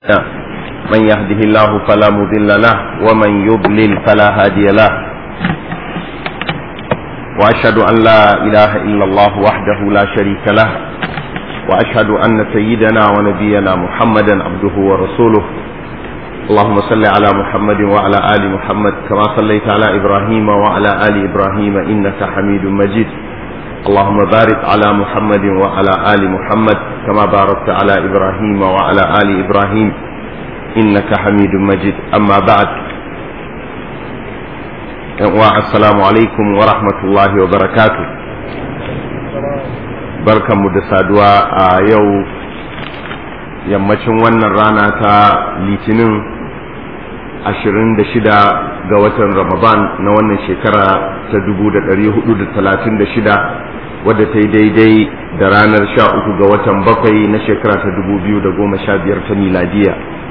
من يهده الله فلا مضل له ومن يضلل فلا هادي له واشهد ان لا اله الا الله وحده لا شريك له واشهد ان سيدنا ونبينا محمدا عبده ورسوله اللهم صل على محمد وعلى ال محمد كما صليت على ابراهيم وعلى ال ابراهيم انك حميد مجيد اللهم بارك على محمد وعلى ال محمد كما باركت على ابراهيم وعلى ال ابراهيم انك حميد مجيد اما بعد السلام عليكم ورحمه الله وبركاته barkanmu da saduwa a yau yammacin wannan rana ta litinin 26 ga watan ramadan na wannan shekara ta 1436 wadda ta yi daidai da ranar 13 ga watan bakwai na shekara ta 2015 ta miladiya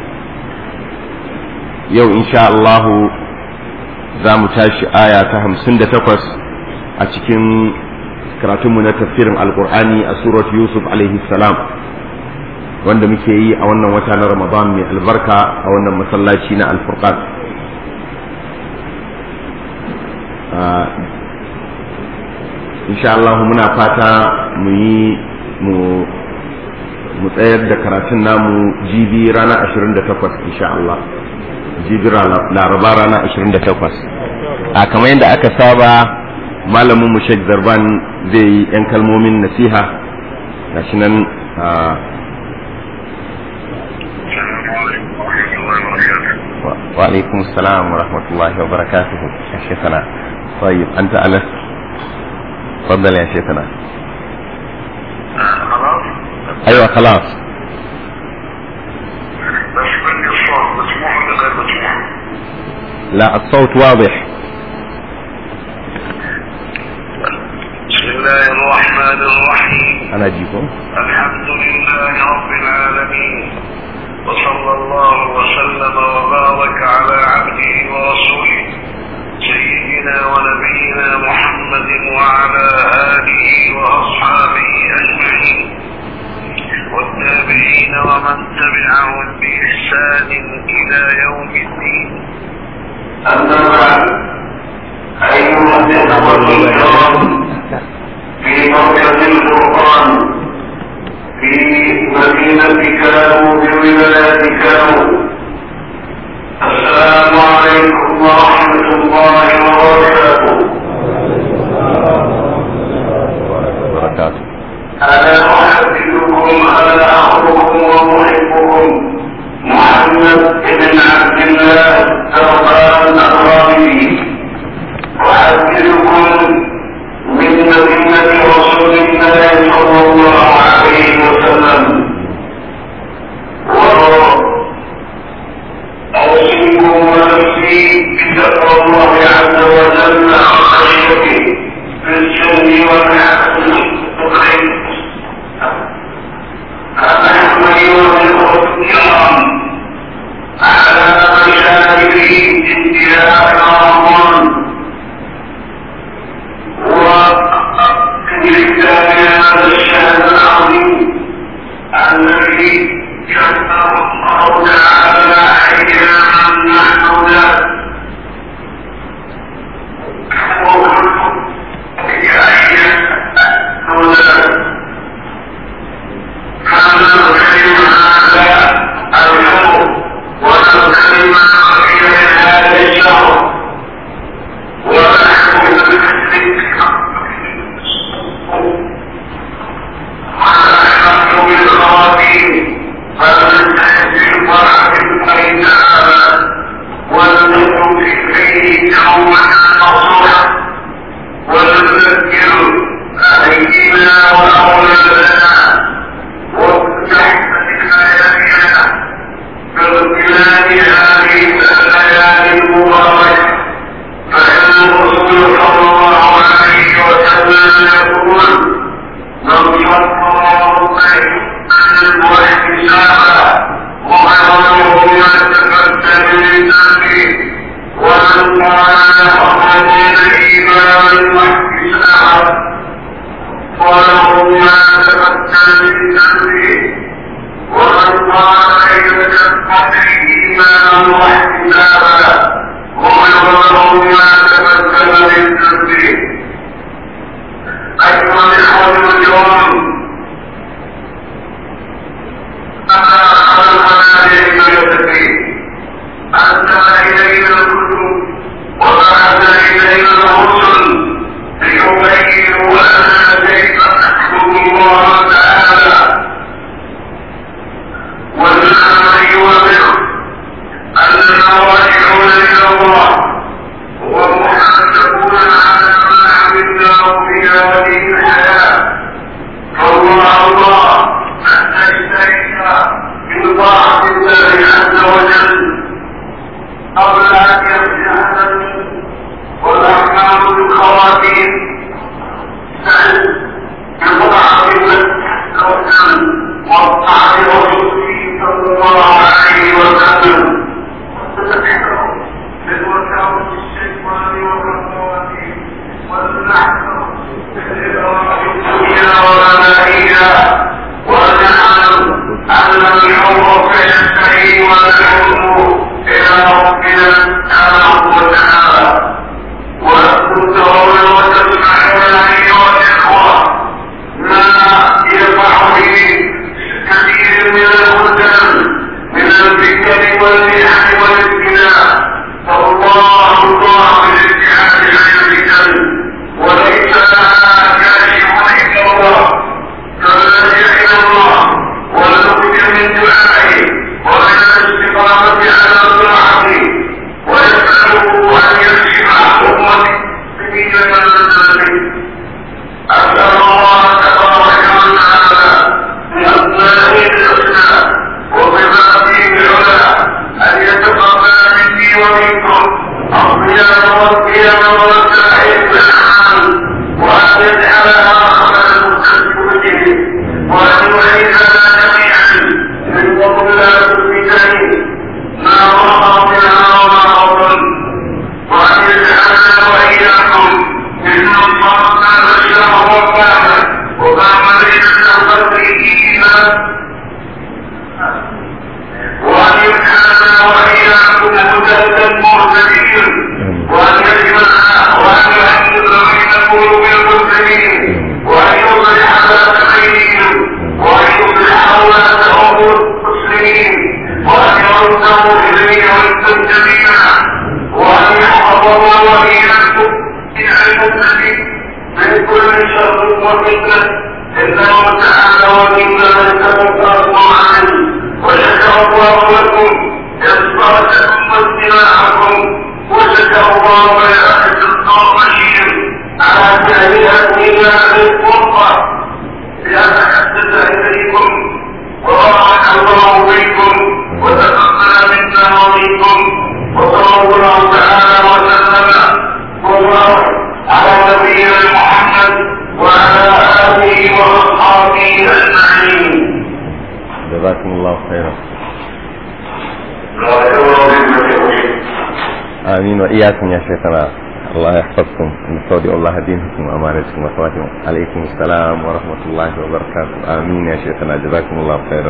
yau insha Allahu za mu tashi aya ta 58 a cikin karatunmu na tafsirin alkur'ani a surat yusuf alaihi salam wanda muke yi a wannan wata na ramadan mai albarka a wannan masallaci na alfurqan insha Allah muna fata mu yi mu tsayar da karatun namu jibi rana 28 insha Allah jibi laraba rana 28 a kamar yadda aka saba malamin mu Sheikh Zarban zai yi 'yan kalmomin nasiha gashi nan وعليكم السلام ورحمة الله وبركاته يا شيخنا طيب أنت أنس تفضل يا شيخنا خلاص أيوة خلاص بس مني الصوت مسموع ولا غير مسموع لا الصوت واضح بسم الله الرحمن الرحيم أنا أجيكم الحمد لله رب العالمين وصلى الله وسلم وبارك على عبده ورسوله سيدنا ونبينا محمد وعلى آله وأصحابه أجمعين والتابعين ومن تبعهم بإحسان إلى يوم الدين أما بعد أيها الإخوة الكرام في مركز القرآن في مدينة كانوا بولاية كانوا السلام عليكم ورحمة الله وبركاته وبركاته أنا أحببكم أنا أخوكم ومحبكم محمد بن عبد الله الرحمن الرحيم أحببكم من مدينة رسول الله صلى الله عليه وسلم آمين وإياكم يا شيخنا الله يحفظكم نستودع الله دينكم وأمانتكم وأخواتكم عليكم السلام ورحمة الله وبركاته آمين يا شيخنا جزاكم الله خيرا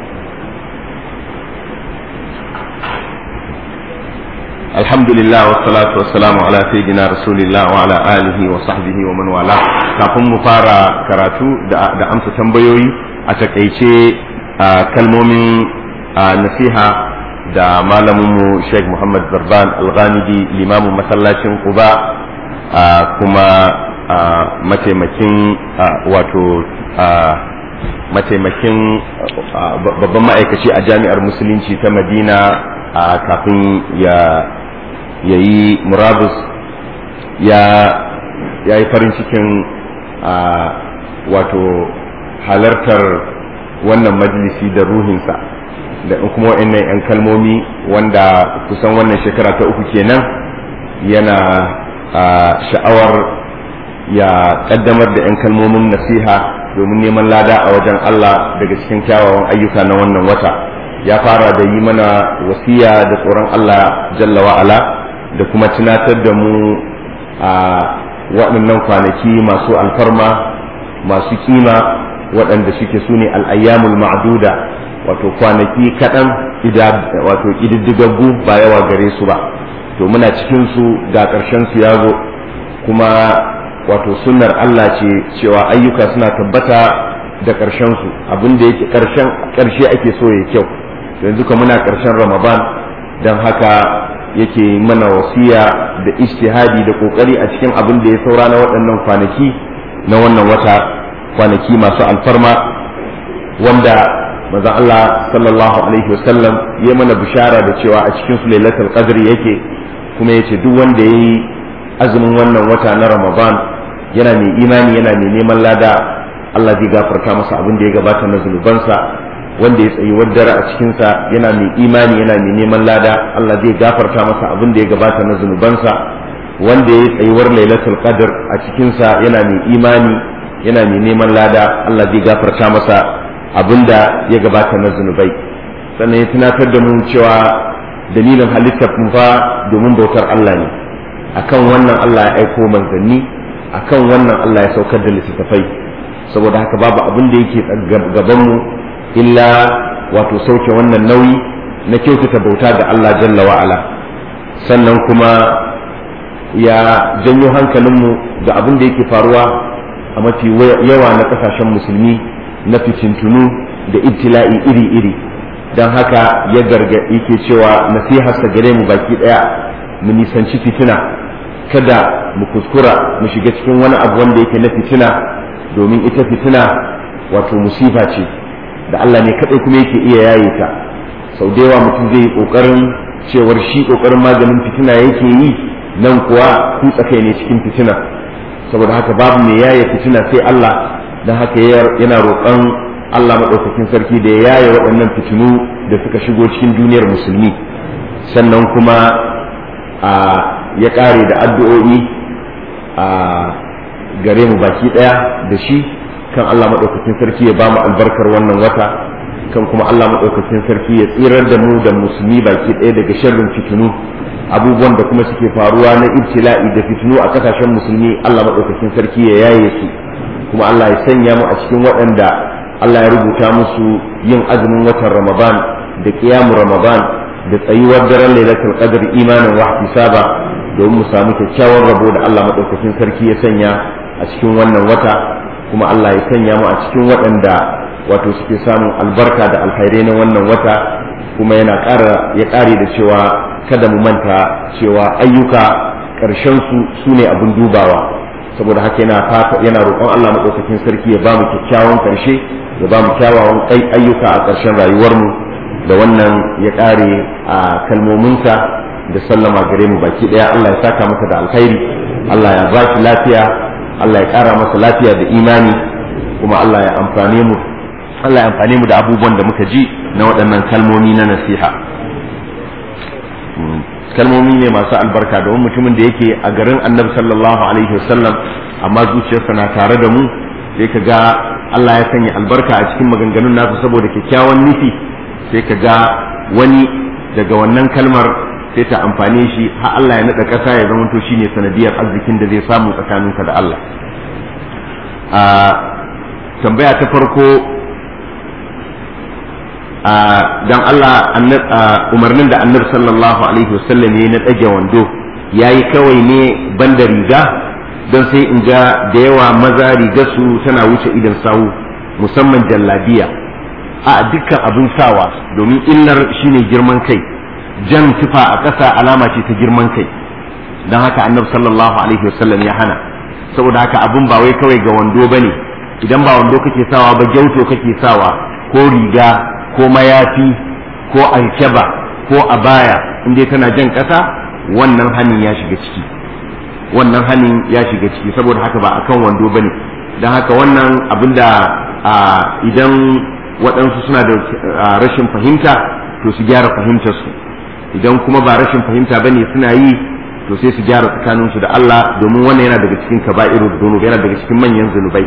الحمد لله والصلاة والسلام على سيدنا رسول الله وعلى آله وصحبه ومن والاه kafin mu fara karatu da amsa tambayoyi a takaice kalmomin nasiha da malaminmu Sheikh Muhammad Zarban Al-Ghamidi limamin masallacin Quba kuma mataimakin wato mataimakin babban ma'aikaci a jami'ar musulunci ta Madina kafin ya yi murabus ya yi farin cikin wato halartar wannan majalisi da ruhinsa da kuma wa'annan 'yan kalmomi wanda kusan wannan shekara ta uku kenan yana sha'awar ya kaddamar da 'yan kalmomin nasiha domin neman lada a wajen Allah daga cikin kyawawan ayyuka na wannan wata ya fara da yi mana wasiya da tsoron Allah jalla wa'ala da kuma tunatar da mu a waɗannan kwanaki masu alfarma masu kima waɗanda suke su ne al'ayyamul ma'duda wato kwanaki kaɗan wato ƙididdigaggu ba yawa gare su ba to muna cikin su ga ƙarshen su ya zo kuma wato sunnar Allah ce cewa ayyuka suna tabbata da ƙarshen su abin da yake ƙarshen ƙarshe ake so ya kyau yanzu ka muna ƙarshen ramadan don haka yake mana wasiya da ijtihadi da kokari a cikin abin da ya saura na waɗannan kwanaki na wannan wata kwanaki masu alfarma wanda manzon Allah sallallahu alaihi wasallam ya mana bishara da cewa a cikin su lailatul qadr yake kuma yace duk wanda yayi azumin wannan wata na Ramadan yana mai imani yana mai neman lada Allah zai gafarta masa abin da ya gabata na zunubansa wanda ya tsayi dare a cikinsa yana mai imani yana mai neman lada Allah zai gafarta masa abin da ya gabata na zunubansa wanda ya tsayuwar lailatul qadr a cikinsa yana mai imani yana mai neman lada Allah zai gafarta masa abin da ya gabata na zunubai sannan ya tunatar da mu cewa dalilin halittar mu fa domin bautar Allah ne akan wannan Allah ya aiko manzanni akan wannan Allah ya saukar da littattafai saboda haka babu abin da yake gaban mu illa wato sauke wannan nauyi na kyautata bauta ga Allah jalla wa'ala sannan kuma ya janyo hankalinmu ga abin da yake faruwa a mafi yawa na kasashen musulmi na fitintunu da ibtila'i iri-iri don haka ya garga yake cewa nasiharsa gare mu baki daya mu nisanci fitina kada mu kuskura mu shiga cikin wani abu wanda yake na fitina domin ita fitina wato musifa ce da Allah ne kaɗai kuma yake iya yaye ta sau da yawa mutum zai yi ƙoƙarin cewar shi ƙoƙarin maganin fitina yake yi nan kuwa kutsa kai ne cikin fitina saboda haka babu mai yaye fitina sai Allah don haka yana roƙon Allah maɗaukakin sarki da ya yaye waɗannan fitinu da suka shigo cikin duniyar musulmi sannan kuma a ya ƙare da addu'o'i a gare mu baki ɗaya da shi kan Allah maɗaukakin sarki ya ba mu albarkar wannan wata kan kuma Allah maɗaukakin sarki ya tsirar da mu da musulmi baki ɗaya daga sharrin fitinu abubuwan da kuma suke faruwa na ibtila'i da fitinu a kasashen musulmi Allah maɗaukakin sarki ya yaye su kuma Allah ya sanya mu a cikin waɗanda Allah ya rubuta musu yin azumin watan Ramadan da kiyamu Ramadan da tsayuwar daren lailatul qadr imanin wa ihtisaba domin mu samu kyakkyawan rabo da Allah maɗaukakin sarki ya sanya a cikin wannan wata kuma Allah ya sanya mu a cikin waɗanda wato suke samun albarka da alkhairai na wannan wata kuma yana ƙara ya ƙare da cewa kada mu manta cewa ayyuka ƙarshen su su ne abin dubawa saboda haka yana fata yana roƙon Allah maɗaukakin sarki ya ba mu kyakkyawan ƙarshe ya ba mu kyawawan ayyuka a ƙarshen rayuwarmu da wannan ya ƙare a kalmominsa da sallama gare mu baki ɗaya Allah ya saka masa da alkhairi Allah ya ba shi lafiya Allah ya ƙara masa lafiya da imani kuma Allah ya amfane mu Allah ya amfane mu da abubuwan da muka ji na waɗannan kalmomi na nasiha kalmomi ne masu albarka domin mutumin da yake a garin annabi sallallahu alaihi wasallam amma zuciyarsa na tare da mu sai ka ga Allah ya sanya albarka a cikin maganganun nasu saboda kyakkyawan nufi sai ka ga wani daga wannan kalmar sai ta amfane shi har Allah ya nada ƙasa ya zama to shine sanadiyar arzikin da zai samu tsakaninka da Allah a tambaya ta farko a dan Allah umarnin da annabi sallallahu alaihi wasallam ya na ɗage wando yayi kawai ne banda riga don sai in ga da yawa maza riga su tana wuce idan sawu musamman jallabiya a dukkan abin sawa domin illar shine girman kai jan tufa a ƙasa alama ce ta girman kai don haka annabi sallallahu alaihi wasallam ya hana saboda haka abin ba wai kawai ga wando bane idan ba wando kake sawa ba gyauto kake sawa ko riga ko mayafi ko alkeba ko abaya in dai tana jan ƙasa wannan hanin ya shiga ciki wannan hanin ya shiga ciki saboda haka ba akan wando bane don haka wannan abinda idan waɗansu suna da rashin fahimta to su gyara fahimtarsu idan kuma ba rashin fahimta bane suna yi to sai su gyara tsakaninsu da Allah domin wannan yana daga cikin kaba'irul dhunub yana daga cikin manyan zunubai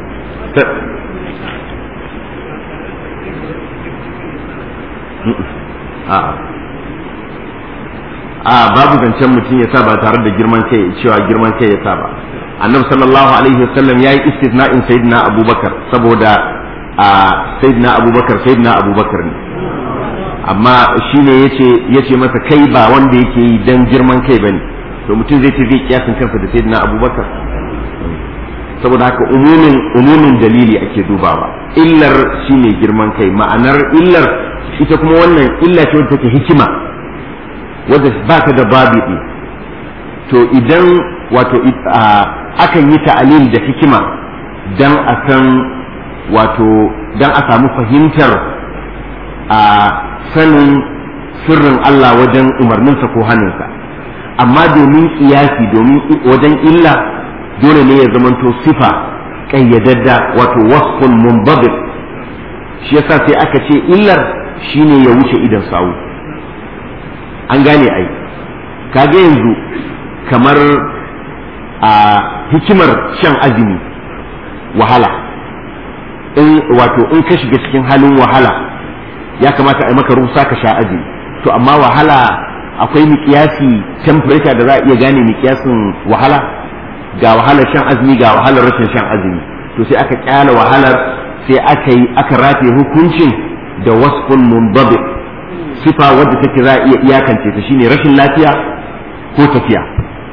a babu zancen mutum ya sa ba tare da girman kai cewa girman kai ya sa ba annabi sallallahu alaihi wasallam yayi istisna'in sayyidina abubakar saboda a sayyidina abubakar sayyidina abubakar ne amma shine yace yace masa kai ba wanda yake yi dan girman kai bane to mutum zai ce zai kiyasin kansa da sayyidina abubakar saboda haka umumin umumin dalili ake dubawa illar shine girman kai ma'anar illar ita kuma wannan illa ce wadda take hikima wadda ba ta da babiɗi to idan wato akan yi ta'alil da hikima dan a san wato dan a samu fahimtar a sanin sirrin Allah wajen umarninsa ko hannunsa amma domin kiyasi domin wajen illa dole ne ya zamanto sifa ƙayyadadda wato wasfun mumbabit shi yasa sai aka ce illar shine ya wuce idan sawu an gane ai kaga yanzu kamar a hikimar shan azumi wahala in wato in ka shiga cikin halin wahala ya kamata a yi maka rusa ka sha azumi to amma wahala akwai miƙiyasi temperature da za a iya gane miƙiyasin wahala ga wahalar shan azumi ga wahalar rashin shan azumi to sai aka kyala wahalar sai aka yi aka rataye hukuncin da wasfun mundabi sifa wadda take za a iya iyakance ta shine rashin lafiya ko tafiya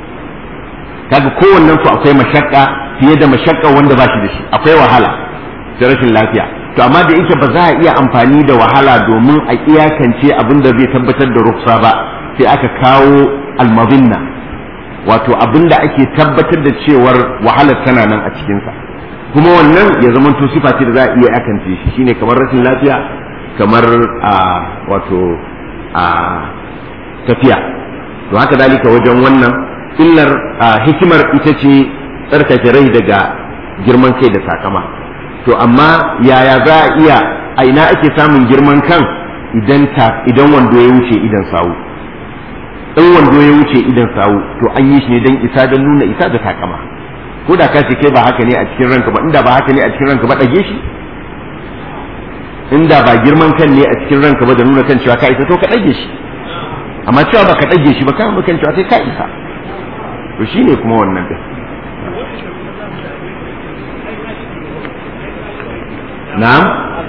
kaga kowannen su akwai mashakka fiye da mashakka wanda ba shi da shi akwai wahala da rashin lafiya to amma da yake ba za a iya amfani da wahala domin a iyakance abin da zai tabbatar da ruksa ba sai aka kawo almazinna wato abin da ake tabbatar da cewar wahalar tana nan a cikinsa kuma wannan ya zama to sifa ce da za a iya iyakance shi shine kamar rashin lafiya kamar a wato a tafiya to haka dalika wajen wannan illar hikimar ita ce tsarkake rai daga girman kai da sakama to amma yaya za a iya a ina ake samun girman kan idan ta idan wando ya wuce idan sawu in wando ya wuce idan sawu to an yi shi ne don isa don nuna isa da takama ko da ka ce kai ba haka ne a cikin ranka ba inda ba haka ne a cikin ranka ba ɗage shi inda ba girman kan ne a cikin ranka ba da nuna kan cewa ka isa to ka ɗage shi amma cewa ba ka ɗage shi ba ka kan cewa kai ka isa to shine kuma wannan din na'am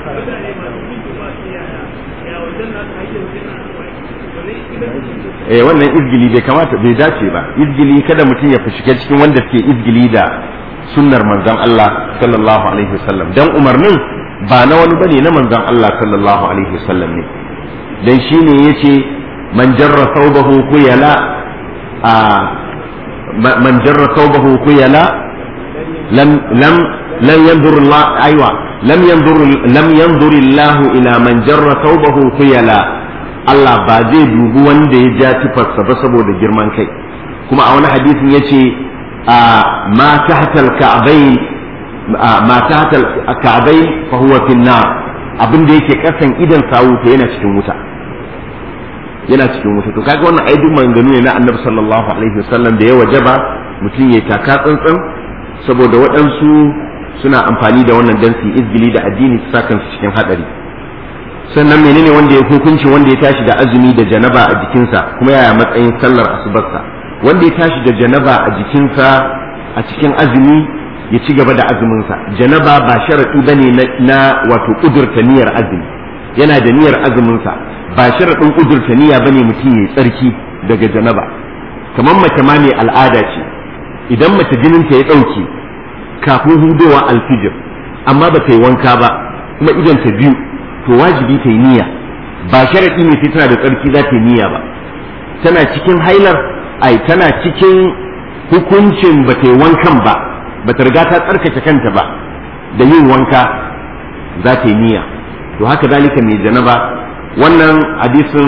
eh wannan izgili bai kamata bai dace ba izgili kada mutum ya shiga cikin wanda suke izgili da sunnar manzon Allah sallallahu alaihi wasallam dan umarnin ba na wani bane na manzon Allah sallallahu alaihi wasallam ne dan shine yace man jarra thawbahu khuyala a man jarra thawbahu khuyala lam lam lam yanzur Allah aywa lam yanzur lam yanzur Allah ila man jarra thawbahu khuyala Allah ba zai dubi wanda ya ja tufarsa ba saboda girman kai kuma a wani hadisin yace ma tahtal ka'bayn ma tahtal ka'bayn fa huwa fi nar abin da yake kasan idan sawu to yana cikin wuta yana cikin wuta to kaga wannan aidin maganganu ne na Annabi sallallahu alaihi wasallam da ya wajaba mutum ya taka tsantsan saboda waɗansu suna amfani da wannan dan su izgili da addini su sa kansu cikin hadari sannan menene wanda ya hukunci wanda ya tashi da azumi da janaba a jikinsa kuma yaya matsayin sallar asubarsa wanda ya tashi da janaba a jikinsa a cikin azumi ya ci gaba da azuminsa janaba ba sharaɗi bane na, na wato ƙudurta niyyar azumi yana da niyyar azuminsa ba sharaɗin ƙudurta niyya bane mutum ya tsarki daga janaba kamar mace ma mai al'ada ce idan mace jininta ya ɗauke kafin hudowa alfijir amma ba ta yi wanka ba kuma idan ta biyu to wajibi ta yi niyya ba sharaɗi ne sai tana da tsarki za ta yi niyya ba tana cikin hailar ai tana cikin hukuncin ba ta yi wankan ba ba ta riga ta tsarkake kanta ba da yin wanka za ta yi niyya to haka zalika mai janaba wannan hadisin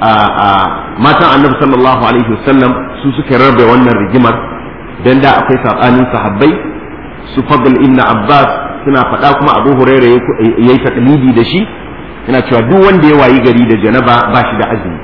matan annabi sallallahu alaihi wasallam su suka rarrabe wannan rigimar dan da akwai sabanin sahabbai su fadl ibn abbas suna faɗa kuma abu huraira yayi taklidi da shi yana cewa duk wanda ya wayi gari da janaba ba shi da azumi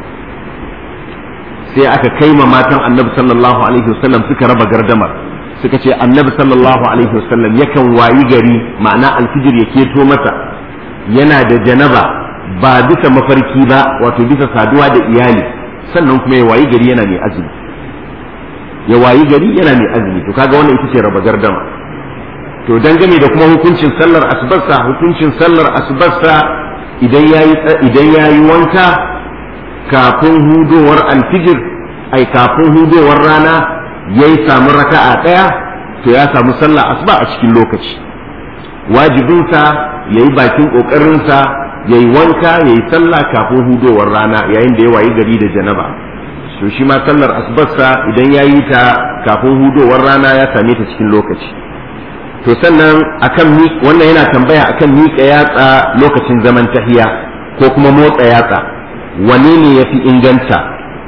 sai aka kai ma matan annabi sallallahu alaihi wasallam suka raba gardamar suka ce annabi sallallahu alaihi wasallam yakan wayi gari ma'ana alfijir ya keto masa yana da janaba ba bisa mafarki ba wato bisa saduwa da iyali sannan kuma ya wayi gari yana mai azumi ya wayi gari yana mai azumi to kaga wannan ita ce raba gardama to dangane da kuma hukuncin sallar asubarsa hukuncin sallar asubarsa idan yayi idan yayi wanka kafin hudowar alfijir ai kafin hudowar rana yayi samu raka'a daya to ya samu sallar asuba a cikin lokaci wajibinsa yayi bakin kokarinsa yayi wanka yayi sallah kafin hudowar rana yayin da ya wayi gari da janaba to shi ma sallar asubarsa idan yayi ta kafin hudowar rana ya same ta cikin lokaci to sannan akan wannan yana tambaya akan miƙa yatsa lokacin zaman tahiya ko kuma motsa yatsa wane ne ya fi inganta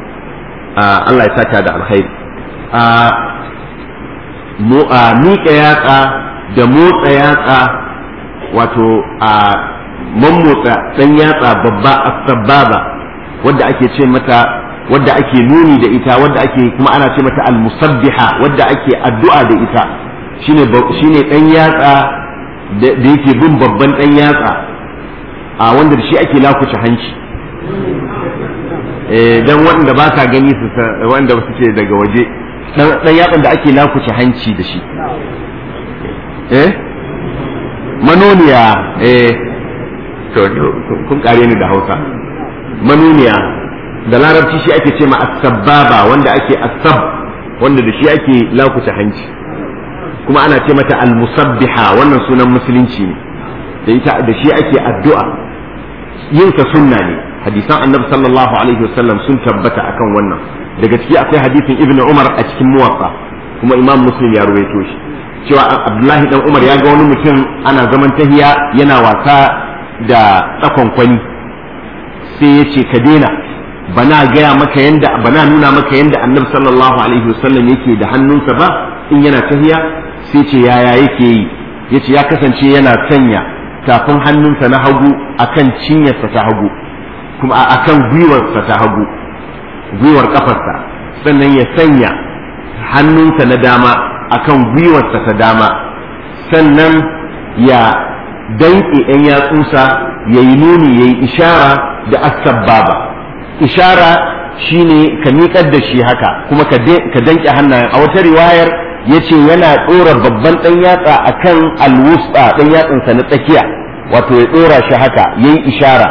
Allah ya saka da alkhairi miƙa yatsa da motsa yatsa wato a mammotsa ɗan yatsa babba a sababa wadda ake ce mata wadda ake nuni da ita wadda ake kuma ana ce mata al-musabbiha wadda ake addu'a da ita shine shine dan yatsa da yake bin babban dan yatsa a wanda da shi ake lakuce hanci eh dan wanda ba sa gani su wanda suke daga waje dan yatsan da ake lakuce hanci da shi eh manoniya eh to kun kare ni da Hausa manoniya da larabci shi ake ce ma as-sabbaba wanda ake asab wanda da shi ake lakuce hanci kuma ana ce mata al-musabbiha wannan sunan musulunci ne da ita da shi ake addu'a yin ka sunna ne hadisan annabi sallallahu alaihi wasallam sun tabbata akan wannan daga ciki akwai hadisin ibnu umar a cikin muwatta kuma imam muslim ya ruwaito shi cewa abdullahi dan umar ya ga wani mutum ana zaman tahiya yana wasa da tsakon kwani sai ya ce ka daina bana gaya maka yanda bana nuna maka yanda annabi sallallahu alaihi wasallam yake da hannunsa ba in yana tahiya sai ce yaya yake yi yace ya kasance yana sanya tafin hannunsa na hagu akan cinyarsa ta hagu kuma akan gwiwarsa ta hagu gwiwar kafarsa sannan ya sanya hannunsa na dama akan gwiwarsa ta dama sannan ya danƙe ‘yan yatsunsa ya yi nuni ya yi ishara da asabbaba ishara shine ka miƙar da shi haka kuma ka danƙe hannayen a wata riwayar ya ce yana ɗora babban ɗan yatsa a kan alwusta ɗan yatsansa na tsakiya wato ya ɗora shi haka ya yi ishara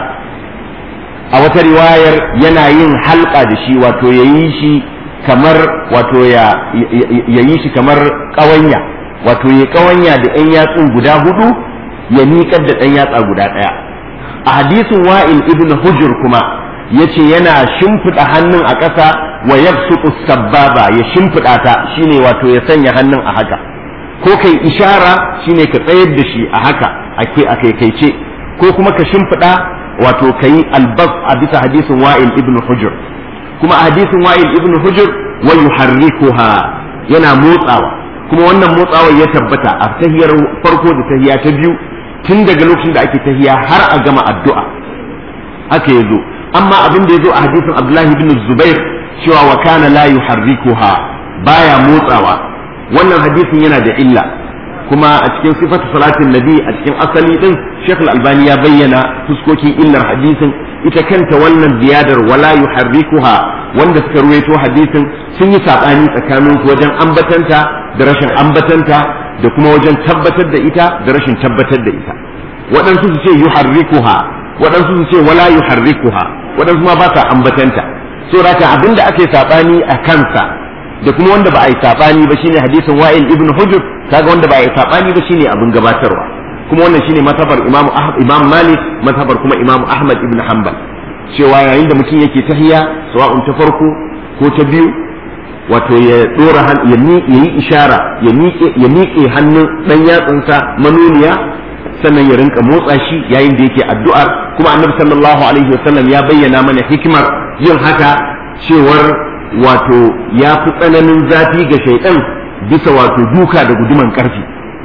a wata riwayar yana yin halka da shi wato ya yi shi kamar wato ya yi shi kamar ƙawanya wato ya ƙawanya da ɗan yatsun guda hudu ya miƙar da ɗan yatsa guda ɗaya a hadisin wa'il ibn hujur kuma ya ce yana shimfiɗa hannun a ƙasa wa yabsutu sabbaba ya shimfiɗa ta shine wato ya sanya hannun a haka ko kai ishara shine ka tsayar da shi a haka a kaikaice ko kuma ka shimfiɗa wato ka yi albas a bisa hadisin wa'il ibn hujur kuma a hadisin wa'il ibn hujur wa yuharrikuha yana motsawa kuma wannan motsawar ya tabbata a tahiyar farko da tahiya ta biyu tun daga lokacin da ake tahiya har a gama addu'a haka ya zo amma abin da ya zo a hadisin abdullahi bin zubair cewa wa kana la yuharrikuha baya motsawa wannan hadisin yana da illa kuma a cikin sifatu salatin nabi a cikin asali din Sheikh Al-Albani ya bayyana fuskokin illar hadisin ita kanta wannan ziyadar wala yuharrikuha wanda suka ruwaito hadisin sun yi sabani tsakanin su wajen ambatanta da rashin ambatanta da kuma wajen tabbatar da ita da rashin tabbatar da ita waɗansu su ce yuharrikuha waɗansu su ce wala yuharrikuha waɗansu ma ba sa ambatanta saboda haka abinda ake sabani a kansa da kuma wanda ba a yi sabani ba shine hadisin wa'il ibn hujr kaga wanda ba a yi sabani ba shine abin gabatarwa kuma wannan shine matabar imam imam malik matabar kuma imam ahmad ibn hanbal cewa yayin da mutum yake tahiya sawa'un ta farko ko ta biyu wato ya dora ya yi ishara ya miƙe ya miƙe hannun dan yatsunsa manuniya sannan ya rinka motsa shi yayin da yake addu'ar kuma annabi sallallahu alaihi wasallam ya bayyana mana hikimar yin haka cewar wato ya fi tsananin zafi ga shaidan bisa wato duka da guduman karfi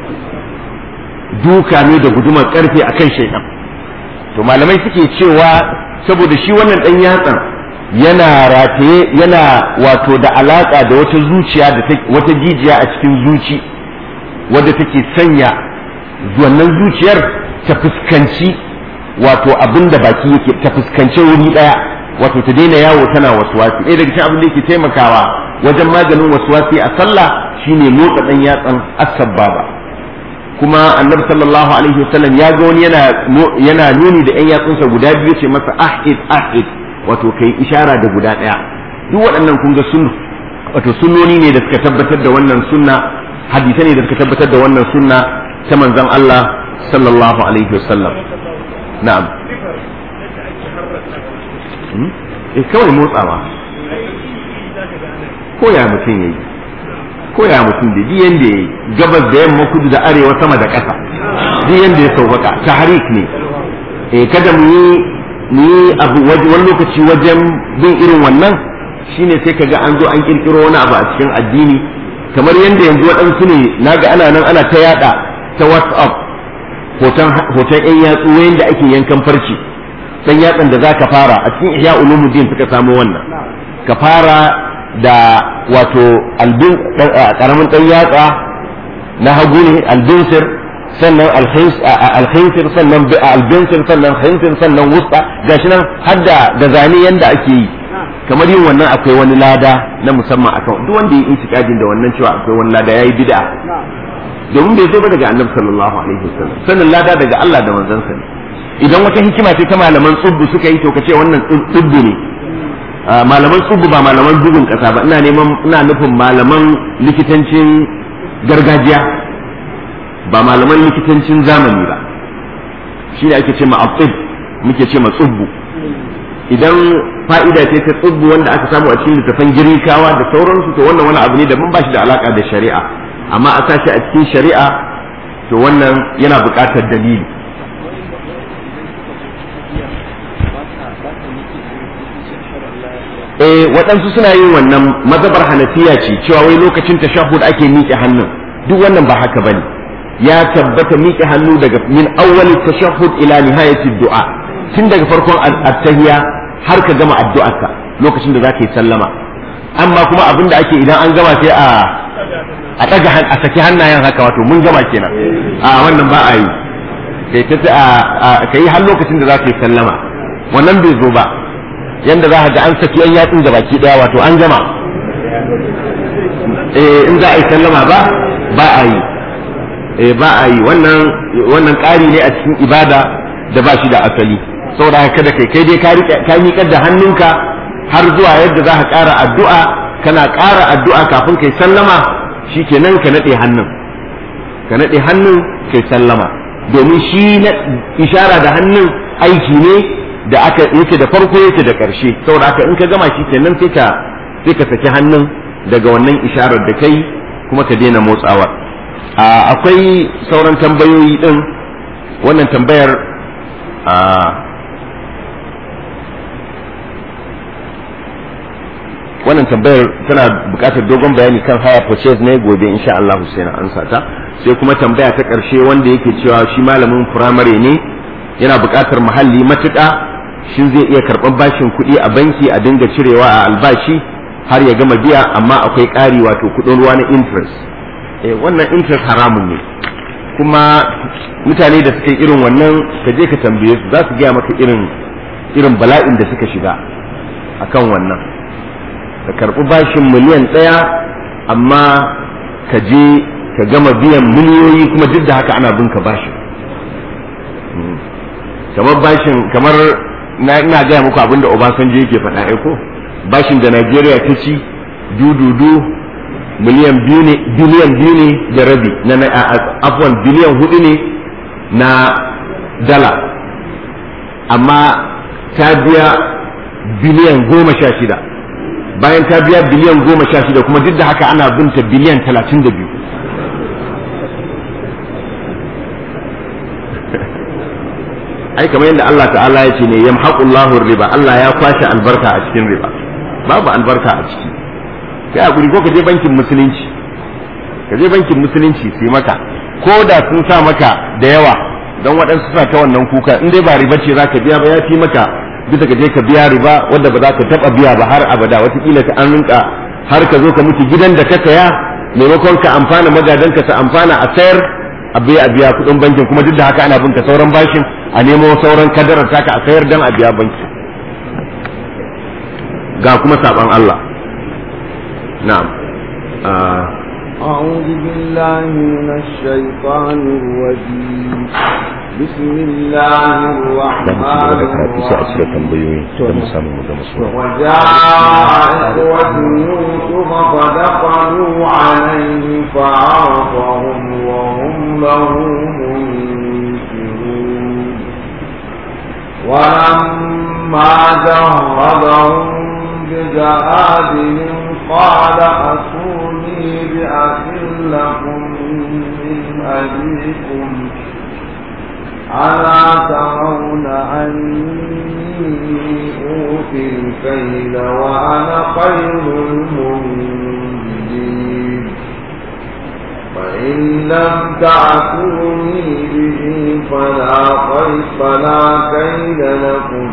duka ne da guduman karfi akan shaidan to malamai suke cewa saboda shi wannan dan yatsan yana rataye yana wato da alaka da wata zuciya da wata jijiya a cikin zuci wadda take sanya wannan zuciyar ta fuskanci wato abin da baki yake ta fuskanci wuri daya wato ta daina yawo tana waswasi ɗaya daga cikin abin da yake taimakawa wajen maganin waswasi a sallah shine motsa dan yatsan as-sabbaba kuma annabi sallallahu alaihi wasallam ya ga wani yana yana nuni da yan yatsunsa guda biyu ce masa ahid ahid wato kai ishara da guda ɗaya duk waɗannan kun ga sunna wato sunnoni ne da suka tabbatar da wannan sunna hadisai ne da suka tabbatar da wannan sunna ta manzon Allah sallallahu alaihi wasallam na'am eh kawai motsawa ko ya mutum yayi ko ya mutum da ji yanda yayi gabas da yamma kudu da arewa sama da ƙasa ji yanda ya sauƙaƙa tahrik ne eh kada mu yi mu yi abu wani lokaci wajen bin irin wannan shine sai kaga an zo an kirkiro wani abu a cikin addini kamar yanda yanzu waɗansu ne naga ana nan ana ta yada ta WhatsApp hoton hoton ƴan yatsu wayanda ake yankan farci dan yatsan da zaka fara a cikin ihya ulumuddin suka samu wannan ka fara da wato albin karamin dan yatsa na hagu ne albinsir sannan alkhinsir sannan albinsir sannan khinsir sannan wusta gashi nan hadda da zane yanda ake yi kamar yin wannan akwai wani lada na musamman akan duk wanda ya intikadin da wannan cewa akwai wani lada yayi bid'a domin bai zo ba daga annabi sallallahu alaihi wasallam sannan lada daga Allah da manzansa ne idan wata hikima ce ta malaman tsubbu suka yi to ka ce wannan tsubbu ne malaman tsubbu ba malaman bugun kasa ba ina neman ina nufin malaman likitancin gargajiya ba malaman likitancin zamani ba shi ne ake ce ma abtib muke ce ma tsubbu idan fa'ida ce ta tsubbu wanda aka samu a cikin littafan girikawa da sauransu to wannan wani abu ne da mun ba shi da alaka da shari'a amma a sashi a cikin shari'a to wannan yana buƙatar dalili eh waɗansu suna yin wannan mazhabar hanafiya ce cewa wai lokacin tashahhud ake miƙe hannun duk wannan ba haka bane ya tabbata miƙe hannu daga min awwali tashahhud ila nihayati du'a tun daga farkon at-tahiyya har ka gama addu'arka lokacin da zaka yi sallama amma kuma abin da ake idan an gama sai a a daga a saki hannayen haka wato mun gama kenan a wannan ba a yi kai ta kai har lokacin da zaka yi sallama wannan bai zo ba yanda za ka ga an saki yan yatsun da baki daya wato an gama eh in za a yi sallama ba ba a yi eh ba a yi wannan wannan ƙari ne a cikin ibada da ba shi da asali saboda haka kada kai kai dai ka rike ka miƙar da hannunka har zuwa yadda za ka ƙara addu'a kana ƙara addu'a kafin kai sallama shikenan ka nade hannun ka nade hannun kai sallama domin shi na ishara da hannun aiki ne da aka yake da farko yake da ƙarshe saboda haka in ka gama shi kenan sai ka sai ka saki hannun daga wannan isharar da kai kuma ka daina motsawa akwai sauran tambayoyi din wannan tambayar wannan tambayar tana buƙatar dogon bayani kan haya purchase ne gobe insha Allah sai na ansa ta sai kuma tambaya ta ƙarshe wanda yake cewa shi malamin firamare ne yana buƙatar muhalli matuƙa shin zai iya karɓar bashin kuɗi a banki a dinga cirewa a albashi har ya gama biya amma akwai ƙari wato kuɗin ruwa na interest eh wannan interest haramun ne kuma mutane da suka yi irin wannan ka je ka tambaye su za su gaya maka irin irin bala'in da suka shiga akan wannan ka karɓi bashin miliyan ɗaya amma ka je ka gama biyan miliyoyi kuma duk da haka ana bin ka bashin kamar bashin kamar na ina gaya muku abin da Obasanjo yake faɗa ai ko bashin da Najeriya ta ci dududu miliyan biyu ne biliyan biyu ne da rabi na na afwan biliyan hudu ne na dala amma ta biya biliyan goma sha shida bayan ta biya biliyan goma sha shida kuma duk da haka ana binta biliyan talatin da biyu ai kamar yadda Allah ta'ala ya ce ne yamhaqullahu riba Allah ya kwashe albarka a cikin riba babu albarka a ciki kai hakuri ko ka je bankin musulunci ka je bankin musulunci sai maka ko da sun sa maka da yawa don waɗansu suna ta wannan kuka in dai ba riba ce zaka biya ba ya fi maka bisa ka je ka biya riba wanda ba za ka taɓa biya ba har abada watakila ka an rinka har ka zo ka mutu gidan da ka saya maimakon ka amfana magadanka ta amfana a sayar a biya a biya kuɗin bankin kuma duk da haka ana binka sauran bashin a nemo sauran kadarar taka a sayar dan a biya banki ga kuma saban Allah na'am أعوذ بالله من الشيطان الرجيم بسم الله الرحمن الرحيم وجاء إخوة يوسف فدخلوا عليه فعرفهم وهم له منكرون ولما جهزهم بجهادهم قال أتوني بأخ لكم من أبيكم ألا ترون أني أوفي الكيل وأنا خير المنزلين فإن لم تعتوني به فلا خير فلا كيل لكم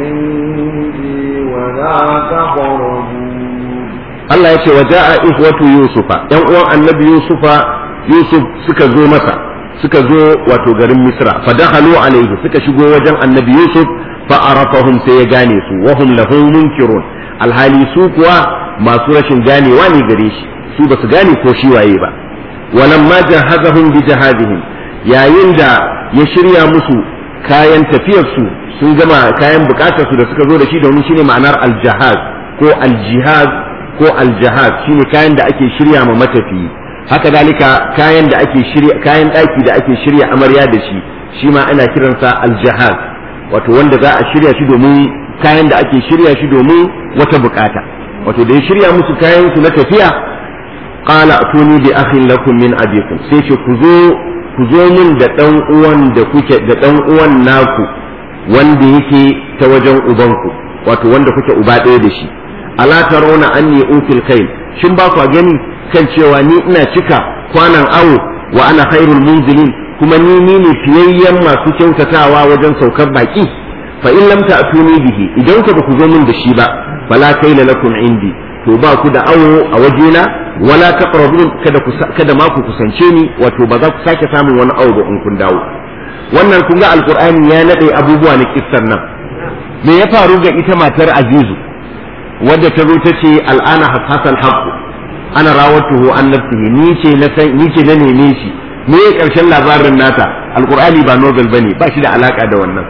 عندي ولا تقربون Allah ya ce wa ja'a ikhwatu yusufa yan uwan annabi yusufa yusuf suka zo masa suka zo wato garin misra fa dakhalu alayhi suka shigo wajen annabi yusuf fa arafahum sai ya gane su wa hum lahu munkirun alhali su kuwa masu rashin ganewa ne gare shi su basu gane ko shi waye ba walamma jahazahum bi jahazihim yayin da ya shirya musu kayan tafiyar su sun gama kayan bukatar su da suka zo da shi domin shine ma'anar aljahaz ko aljihaz ko aljahaz shine kayan da ake shirya ma matafiyi haka dalika kayan da ake shirya kayan daki da ake shirya amarya da shi shi ma ana kiransa aljahaz wato wanda za a shirya shi domin kayan da ake shirya shi domin wata bukata wato da ya shirya musu kayan su na tafiya qala atuni bi akhin lakum min abikum sai ce ku zo ku zo min da dan uwan da kuke da dan uwan naku wanda yake ta wajen ubanku wato wanda kuke uba ɗaya da shi ala tarawna anni util khair shin ba ku gani kan cewa ni ina cika kwanan awo wa ana khairul munzilin kuma ni ni ne fiyayyen masu kyautatawa wajen saukar baki fa in lam ta'tuni bihi idan ku ku zo min da shi ba fala kaila lakum indi to ba ku da awo a wajena wala taqrabun kada ku kada ma ku kusance ni wato ba za ku sake samun wani awo ba in kun dawo wannan kun ga alqur'ani ya nade abubuwa na kissar nan me ya faru ga ita matar azizu wadda ta zo ta ce al'ana hasasan haqqu ana rawatuhu an nafsihi ni ce na san ni ce na neme shi me ya karshen labarin nata alqur'ani ba novel bane ba shi da alaka da wannan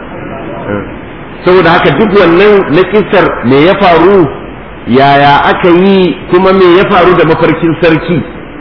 saboda haka duk wannan na kissar me ya faru yaya aka yi kuma me ya faru da mafarkin sarki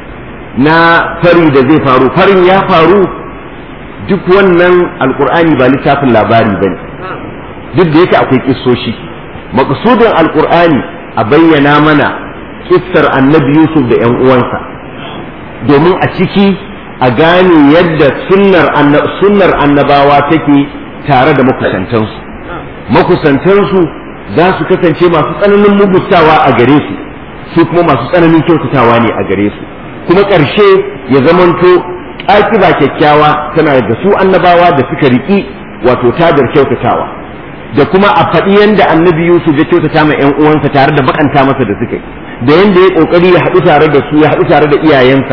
na fari da zai faru farin ya faru duk wannan alkur'ani ba littafin labari ba ne duk da yake akwai kissoshi maƙasudin alkur'ani a bayyana mana kissar annabi yusuf da 'yan uwansa domin a ciki a gane yadda sunnar annabawa take tare da makusantansu makusantansu za su kasance masu tsananin mugustawa a gare su su kuma masu tsananin kyautatawa ne a gare su kuma ƙarshe ya zamanto ƙaƙiba kyakkyawa tana da su annabawa da suka riƙi wato tadar kyautatawa da kuma a faɗi yanda annabi Yusuf ya kyautata ma ƴan uwansa tare da bakanta masa da suka yi da yanda ya ƙoƙari ya haɗu tare da su ya haɗu tare da iyayensa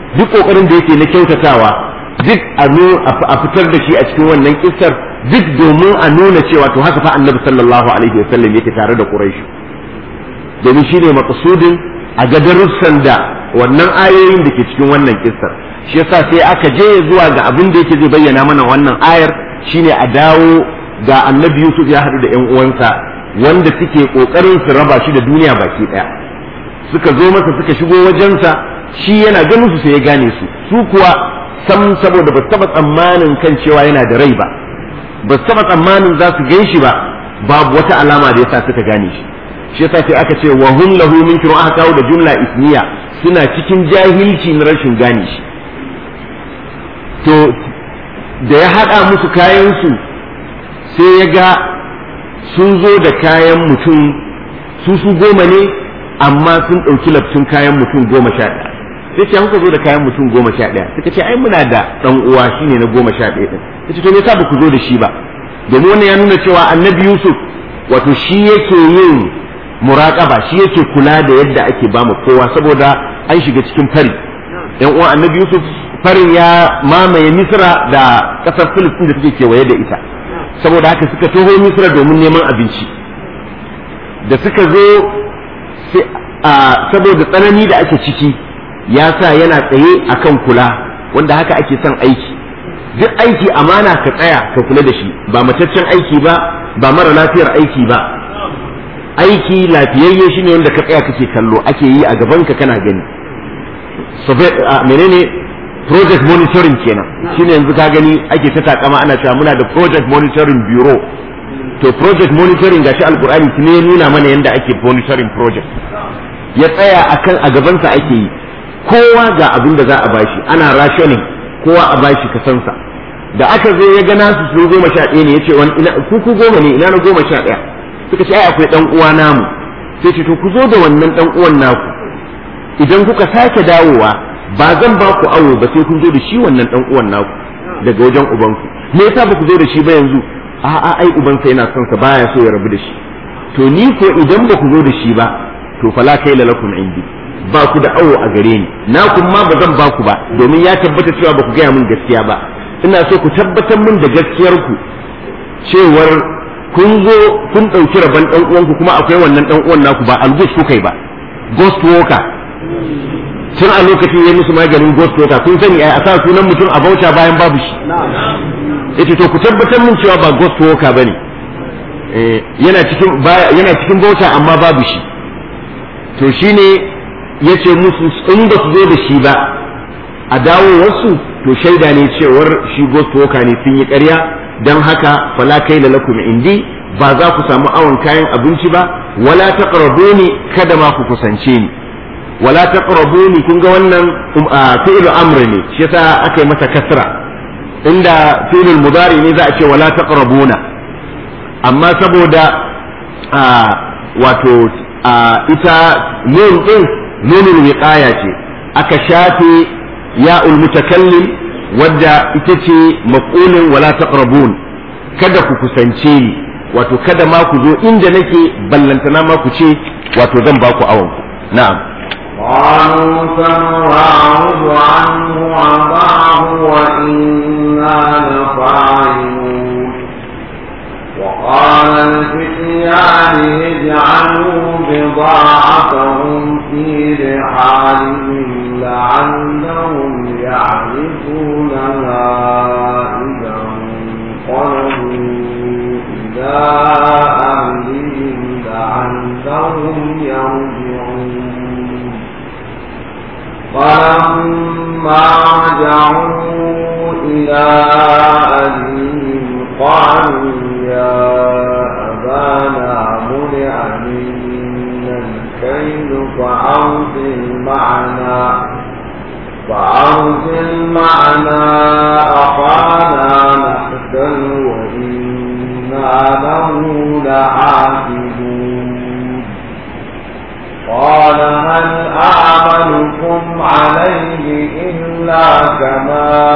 duk kokarin da yake na kyautatawa duk a fitar da shi a cikin wannan kissar duk domin a nuna cewa to haka fa annabi sallallahu alaihi wasallam yake tare da quraish domin shine maqsudin a ga darussan da wannan ayoyin da ke cikin wannan kissar shi yasa sai aka je zuwa ga abin da yake zai bayyana mana wannan ayar shine a dawo ga annabi Yusuf ya haɗu da ƴan uwansa wanda suke kokarin su raba shi da duniya baki daya suka zo masa suka shigo wajensa shi yana ganin su sai ya gane su su kuwa sam saboda ba taba tsammanin kan cewa yana da rai ba ba taba tsammanin za su gan shi ba babu wata alama da yasa suka gane shi shi yasa sai aka ce wa hum lahu munkirun aka kawo da jumla ismiya suna cikin jahilci na rashin gane shi to da ya haɗa musu kayansu sai ya ga sun zo da kayan mutum su su goma ne amma sun ɗauki laftin kayan mutum goma sha ɗaya sai ce kuka zo da kayan mutum goma sha ɗaya suka ce ai muna da ɗan uwa shine na goma sha ɗaya ɗin ta ce to me yasa ba ku zo da shi ba domin wannan ya nuna cewa annabi yusuf wato shi yake yin muraƙaba shi yake kula da yadda ake ba mu kowa saboda an shiga cikin fari yan uwan annabi yusuf farin ya mamaye misra da ƙasar filistin da suke kewaye da ita saboda haka suka taho misra domin neman abinci da suka zo saboda tsanani da ake ciki ya sa yana tsaye akan kula wanda haka ake son aiki duk aiki amana ka tsaya ka kula da shi ba mataccen aiki ba ba mara lafiyar aiki ba aiki lafiyayye shine wanda ka tsaya kake kallo ake yi a gaban ka kana gani menene project monitoring kenan shine yanzu ka gani ake ta takama ana cewa muna da project monitoring bureau to project monitoring gashi alkur'ani ne ya nuna mana yadda ake monitoring project ya tsaya akan a gabansa ake yi kowa ga abin da za a bashi ana rationing kowa a bashi kasansa da aka zo ya gana su su goma sha ɗaya ne ya ce ku ku goma ne ina na goma sha ɗaya suka ce ai akwai ɗan uwa namu sai ce to ku zo da wannan ɗan uwan naku idan kuka sake dawowa ba zan ba ku awo ba sai kun zo da shi wannan ɗan uwan naku daga wajen ubanku me yasa ba ku zo da shi ba yanzu a'a ai ubansa yana son sa baya so ya rabu da shi to ni ko idan ba ku zo da shi ba to fala kai lakum indi ba ku da awo a gare ni na kun ma ba zan ba ku ba domin ya tabbata cewa ba ku gaya min gaskiya ba ina so ku tabbatar min da gaskiyar ku cewar kun zo kun ɗauki rabon ɗan uwanku kuma akwai wannan ɗan uwan naku ba algus kuka yi ba ghost worker tun a lokacin ya musu maganin ghost worker kun sani a sa sunan mutum a bauta bayan babu shi yace to ku tabbatar min cewa ba ghost worker bane yana cikin yana cikin bauta amma babu shi to shine yace musu in ba su zo da shi ba a dawo wasu to shaida ne cewar shi ghost worker ne sun yi ƙarya don haka fala kai da lakum indi ba za ku samu awon kayan abinci ba wala taqrabuni kada ma ku kusance ni wala taqrabuni kun ga wannan fi'lu amr ne shi yasa aka yi masa kasra inda fi'lul mudari ne za a ce wala taqrabuna amma saboda wato ita nun din nunul wiqaya ce aka shafe ya'ul mutakallim wadda ita ce maqulin wala taqrabun kada ku kusance ni wato kada ma ku zo inda nake ballantana ma ku ce wato zan ba ku awon ku na'am قالوا سنراود عنه عطاه وإنا لفاعلون وقال الفتيان اجعلوا بضاعتهم في رحالهم لعلهم يعرفونها إذا انقلبوا إلى أهلهم لعلهم يرجعون فلما رجعوا إلى أهلهم قالوا يا أبانا منع منا الكيل فأرسل معنا فأرسل معنا أخانا نحسن وإنا له لحافظون قال هل أعملكم عليه إلا كما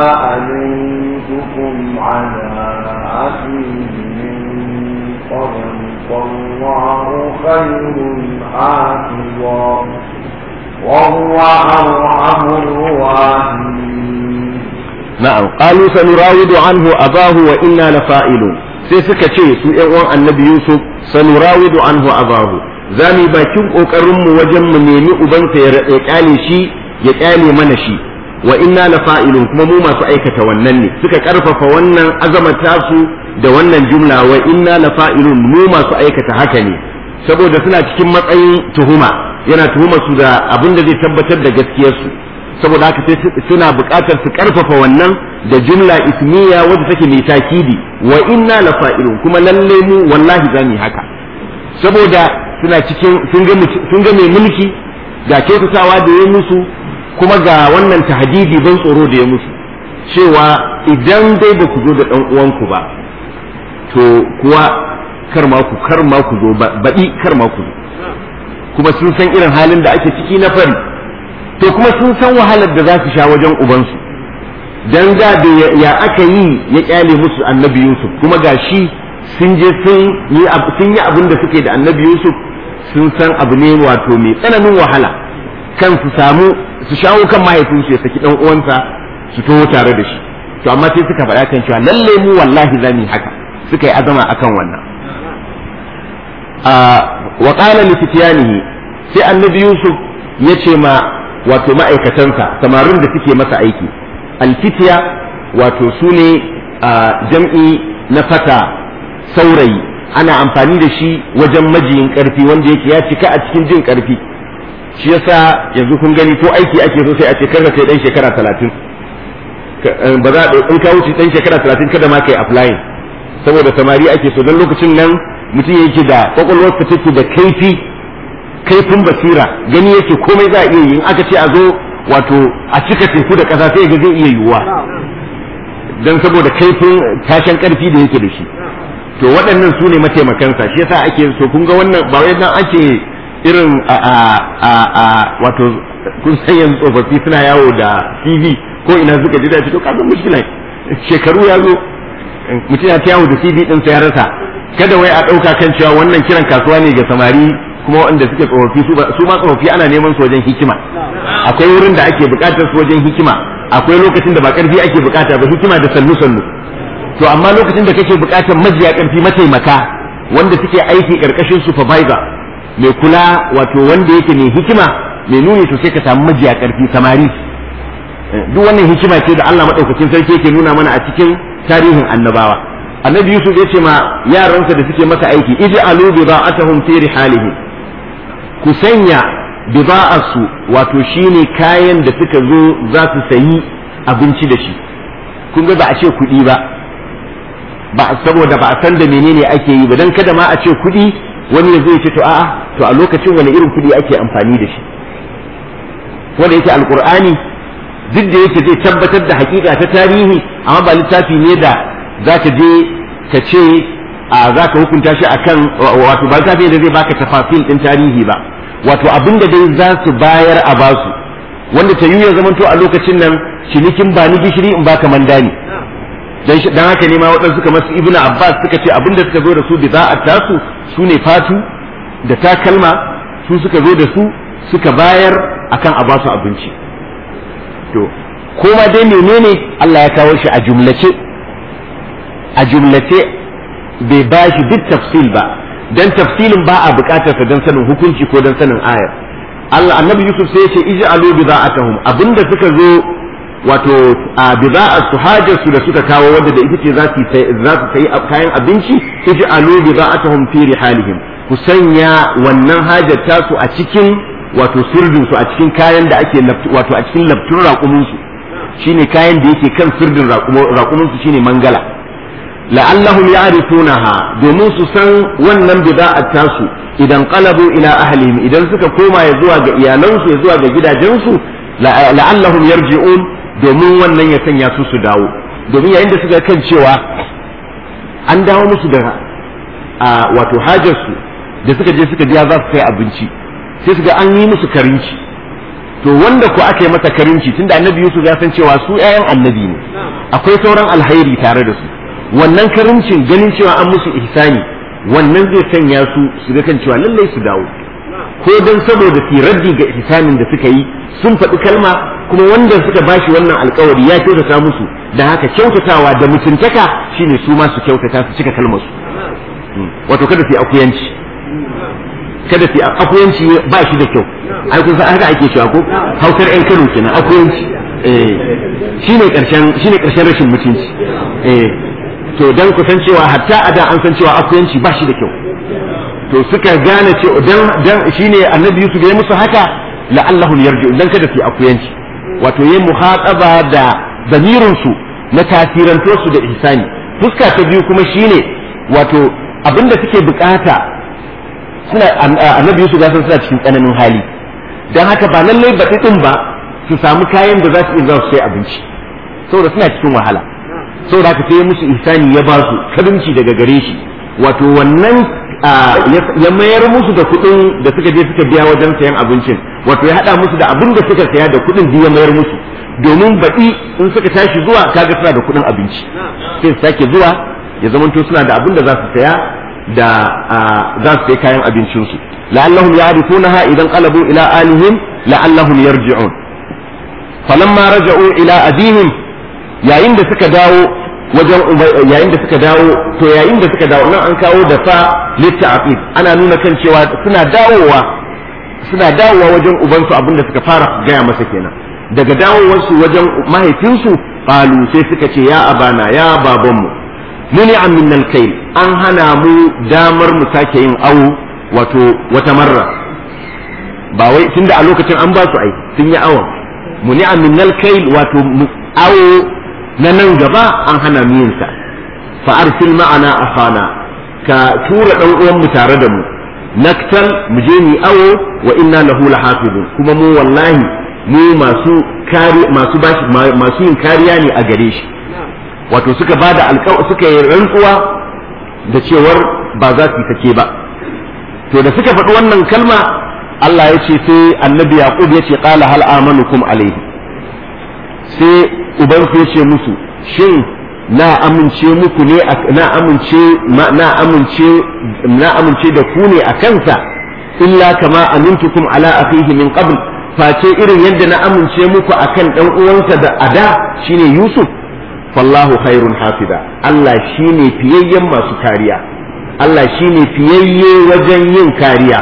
أمنتكم على أخيه من قبل فالله خير حافظا وهو أرحم الراحمين na'am qalu sanurawidu anhu abahu wa inna lafa'ilun sai suka ce su ƴan uwan annabi yusuf sanurawidu anhu abahu za mu yi bakin kokarin mu wajen mu nemi ubansa ya ya kyale shi ya kyale mana shi wa inna lafa'ilun kuma mu masu aikata wannan ne suka karfafa wannan azamata su da wannan jumla wa inna lafa'ilun mu masu aikata haka ne saboda suna cikin matsayin tuhuma yana tuhumar su da abin da zai tabbatar da gaskiyarsu saboda haka sai suna buƙatar su ƙarfafa wannan da jumla ismiya wadda take mai takidi wa inna la fa'ilun kuma lalle mu wallahi za mu haka saboda suna cikin sun ga sun ga mai mulki ga kyautatawa da ya musu kuma ga wannan tahdidi ban tsoro da ya musu cewa idan dai ba ku zo da ɗan uwanku ba to kuwa kar ma ku kar ma ku zo baɗi kar ma ku zo kuma sun san irin halin da ake ciki na fari to kuma sun san wahalar da za su sha wajen ubansu dan da ya aka yi ya kyale musu annabi yusuf kuma ga shi sun je sun yi sun yi abin da suke da annabi yusuf sun san abu ne wato mai tsananin wahala kan su samu su shawo kan mahaifinsu ya saki dan uwansa su taho tare da shi to amma sai suka faɗa kan cewa lalle mu wallahi za mu yi haka suka yi azama akan wannan wa qala li fityanihi sai annabi yusuf ya ce ma wato ma'aikatansa samarin da suke masa aiki alfitiya wato su ne jam'i na fata saurayi ana amfani da shi wajen majiyin karfi wanda yake ya cika a cikin jin karfi shi yasa yanzu kun gani ko aiki ake so sai a ce karka kai dan shekara talatin ba za a in ka wuce dan shekara talatin kada ma kai applying saboda samari ake so don lokacin nan mutum yake da kwakwalwarsa take da kaifi kaifin basira gani yake komai za a iya yi in aka ce a zo wato a cika teku da ƙasa sai ga zai iya yiwuwa don saboda kaifin tashin ƙarfi da yake da shi to waɗannan su ne mataimakansa shi yasa ake so kun ga wannan ba wai dan ake irin a a a a wato kun san yanzu tsofaffi suna yawo da CV ko ina suka ji da to ka san mushkila shekaru ya zo mutum ya ta yawo da CV din sai ya rasa kada wai a ɗauka kan cewa wannan kiran kasuwa ne ga samari kuma waɗanda suke tsofaffi su ma tsofaffi ana neman su wajen hikima akwai wurin da ake buƙatar su wajen hikima akwai lokacin da ba ƙarfi ake buƙata ba hikima da sannu sannu to amma lokacin da kake buƙatar majiya ƙarfi mataimaka wanda suke aiki ƙarƙashin supervisor mai kula wato wanda yake mai hikima mai nuni to sai ka samu majiya ƙarfi samari duk wannan hikima ce da Allah madaukakin sarki yake nuna mana a cikin tarihin annabawa annabi yusuf ya ce ma yaransa da suke masa aiki ij'alu bida'atahum fi rihalihim ku sanya bida'arsu wato shine kayan da suka zo za su sayi abinci da shi kun ga ba a ce kuɗi ba ba saboda ba a san da menene ake yi ba dan kada ma a ce kuɗi wani ya zo ya ce to a'a to a lokacin wani irin kuɗi ake amfani da shi wanda yake alqur'ani duk da yake zai tabbatar da hakika ta tarihi amma ba littafi ne da zaka je ka ce a zaka hukunta shi akan wato ba littafi da zai baka tafasil din tarihi ba wato abin da dai za su bayar a basu wanda ta yi ya zamanto a lokacin nan cinikin ba ni gishiri in baka mandani dan dan haka ne ma waɗansu suka masu ibnu abbas suka ce abin da suka zo da su bida'at tasu su ne fatu da takalma su suka zo da su suka bayar akan a basu abinci to koma dai menene Allah ya kawo shi a jumlace a jumlace bai ba shi duk tafsil ba dan tafsilin ba a bukatarsa don sanin hukunci ko don sanin ayar Allah annabi Yusuf sai ya ce ij'alu bida'atahum abinda suka zo wato a bida'ar su hajar su da suka kawo wanda da ita ce za su za su sayi kayan abinci ij'alu bida'atahum fi rihalihim ku sanya wannan hajar tasu a cikin wato sirdin su a cikin kayan da ake wato a cikin labtun raƙumin su shine kayan da yake kan sirdin raƙumin su shine mangala la'allahum ya'rifunaha domin su san wannan bida'at tasu idan qalabu ila ahlihim idan suka koma ya zuwa ga iyalansu ya zuwa ga gidajensu la'allahum yarji'un domin wannan ya sanya su su dawo domin yayin da suka kan cewa an dawo musu da wato hajarsu da suka je suka biya za su kai abinci sai su ga an yi musu karinci to wanda ko aka yi masa karinci tunda annabi Yusuf ya san cewa su 'ya'yan annabi ne akwai sauran alhairi tare da su wannan karincin ganin cewa an musu ihsani wannan zai sanya su su ga kan cewa lallai su dawo ko dan saboda su raddi ga ihsanin da suka yi sun faɗi kalma kuma wanda suka bashi wannan alkawari ya kyautata musu da haka kyautatawa da mutuntaka shine su ma su kyautata su cika kalmar su wato kada su yi akuyanci kada su yi akuyanci ba shi da kyau ai kun san haka ake cewa ko hausar yan kano kenan akuyanci eh shine karshen shine karshen rashin mutunci eh to dan ku san cewa hatta a da an san cewa akuyanci ba shi da kyau to suka gane cewa dan dan shine annabi Yusuf ya musu haka la'allahum yarji'u dan kada su yi akuyanci wato yayin muhataba da zamirin su na tasiranto su da ihsani fuska ta biyu kuma shine wato abinda suke bukata suna annabi Yusuf ga suna cikin tsananin hali dan haka ba lallai baɗi din ba su samu kayan da za su iya su sai abinci saboda suna cikin wahala saboda haka sai musu ihsani ya ba su kadunci daga gare shi wato wannan ya mayar musu da kuɗin da suka je suka biya wajen sayan abincin wato ya haɗa musu da abin da suka saya da kuɗin da ya mayar musu domin baɗi in suka tashi zuwa kaga suna da kuɗin abinci sai su sake zuwa ya zamanto suna da abin da za su saya da za su sai kayan abincinsu la'allahum ya'rifunaha idan qalabu ila alihim la'allahum yarji'un falamma raja'u ila abihim yayin da suka dawo wajen yayin da suka dawo to yayin da suka dawo nan an kawo da fa litta'aqib ana nuna kan cewa suna dawowa suna dawowa wajen ubansu abinda suka fara gaya masa kenan daga dawowarsu wajen mahaifinsu qalu sai suka ce ya abana ya babanmu muni min al-kayl an hana mu damar mu sake yin awo wato wata marra ba wai tunda a lokacin an ba su ai sun yi awon muni min al-kayl wato awo na nan gaba an hana mu yin sa fa arsil ma'ana akhana ka tura dan uwan mu tare da mu naktal mu je mu awo wa inna lahu lahafizun kuma mu wallahi mu masu kari masu bashi masu yin kariya ne a gare shi wato suka bada alƙaw suka yi rantsuwa da cewar ba za su take ba to da suka faɗi wannan kalma Allah ya ce sai annabi yaqub ya ce qala hal amanukum alayhi sai ubansu ya ce musu shin na amince muku ne na amince na amince na amince da ku ne a kansa illa kama amintukum ala akhihi min qabl face irin yadda na amince muku akan dan uwansa da ada shine Yusuf fallahu khairun hafida Allah shine fiyayyen masu kariya Allah shine fiyayye wajen yin kariya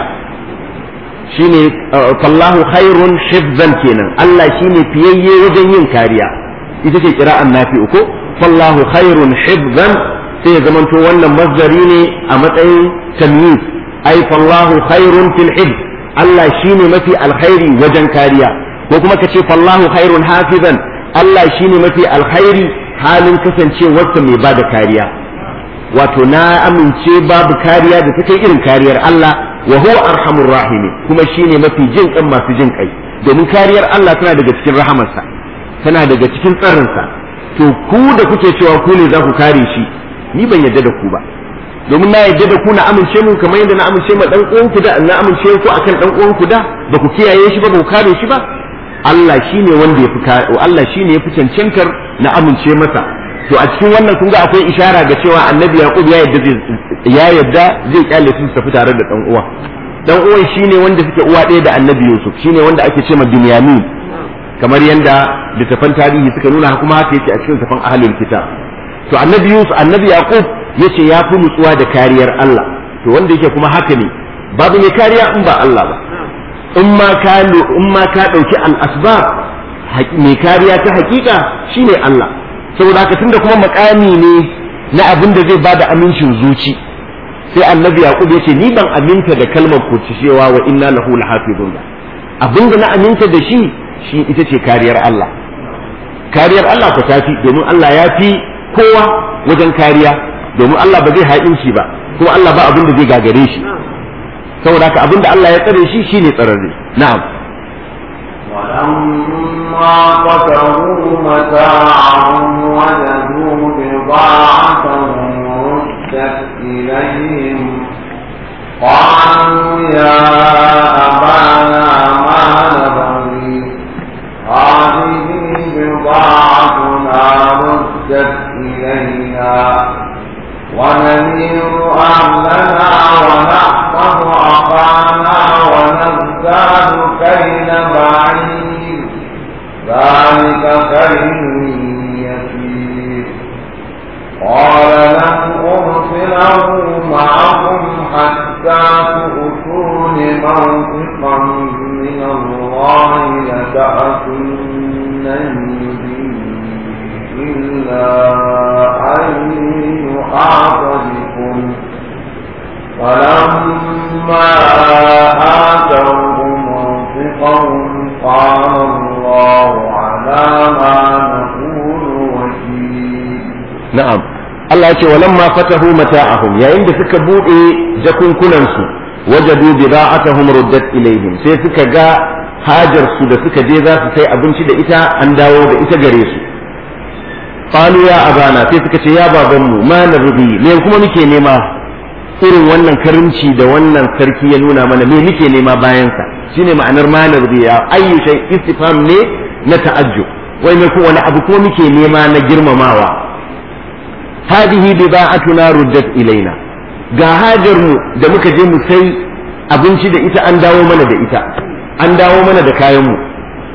shine fallahu khairun hifzan kenan Allah shine fiyayye wajen yin kariya ita ce kira'an nafi'u ko fallahu khairun hifzan sai ya zamanto wannan masdari ne a matsayin tamyiz ai fallahu khairun fil hifz Allah shine mafi alkhairi wajen kariya ko kuma ka ce fallahu khairun hafizan Allah shine mafi alkhairi halin kasancewarsa mai bada kariya wato na amince babu kariya da ta kai irin kariyar Allah wa huwa arhamur rahimi kuma shine mafi jin kan masu jin kai domin kariyar Allah tana daga cikin rahamarsa tana daga cikin tsarinsa to ku da kuke cewa ku ne za ku kare shi ni ban yadda da ku ba domin na yadda da ku na amince mu kamar yadda na amince ma dan uwan ku da na amince ku akan dan uwan ku da ba ku kiyaye shi ba ba ku kare shi ba Allah shine wanda ya fi Allah shine ya fi cancantar na amince masa to a cikin wannan kun ga akwai ishara ga cewa annabi yaqub ya yadda zai ya yadda zai kyale su tafi tare da dan uwa dan uwan shine wanda suke uwa ɗaya da annabi yusuf shine wanda ake ce ma binyamin kamar yadda littafan tarihi suka nuna kuma haka yake a cikin littafan ahlul kitab to annabi yusuf annabi yaqub yace ya fi nutsuwa da kariyar Allah to wanda yake kuma haka ne babu mai kariya in ba Allah ba in ma ka in ma ka dauki al asbab mai kariya ta hakika shine Allah saboda haka tunda kuma makami ne na abin da zai bada amincin zuci sai annabi yaqub yace ni ban aminta da kalmar ku cewa wa inna lahu lahafizun abin da na aminta da shi shi ita ce kariyar Allah kariyar Allah ku tafi domin Allah ya fi kowa wajen kariya domin Allah ba zai haƙinci ba kuma Allah ba abin da zai gagare shi saboda haka abin da Allah ya tsare shi shine tsararre na'am ولما قتلوا متاعهم وجدوا بضاعتهم ردت إليهم قالوا يا أبانا ما نبغي هذه بضاعتنا ردت إلينا ونمير أهلنا ونحفظ أخانا ونذكر تزداد كيل بعير ذلك كيل يسير قال لن أرسله معكم حتى تؤتون موثقا من الله لتأتونني به إلا أن يحاط بكم فلما آتوه موثقهم قال الله على ما نقول وكيل na'am Allah ya ce walamma fatahu mata'ahum yayin da suka bude jakunkunan su wajadu bida'atuhum ruddat ilaihim sai suka ga hajar su da suka je za su sai abinci da ita an dawo da ita gare su qalu ya abana sai suka ce ya baban mu ma narbi me kuma muke nema irin wannan karimci da wannan sarki ya nuna mana me muke nema bayan sa shine ma'anar ma narbi ya ayyu shay istifham ne na ta'ajjub wai me ko wani abu ko muke nema na girmamawa هذه بضاعتنا ردت ilaina ga hajar mu da muka je mu sai abinci da ita an dawo mana da ita an dawo mana da kayan mu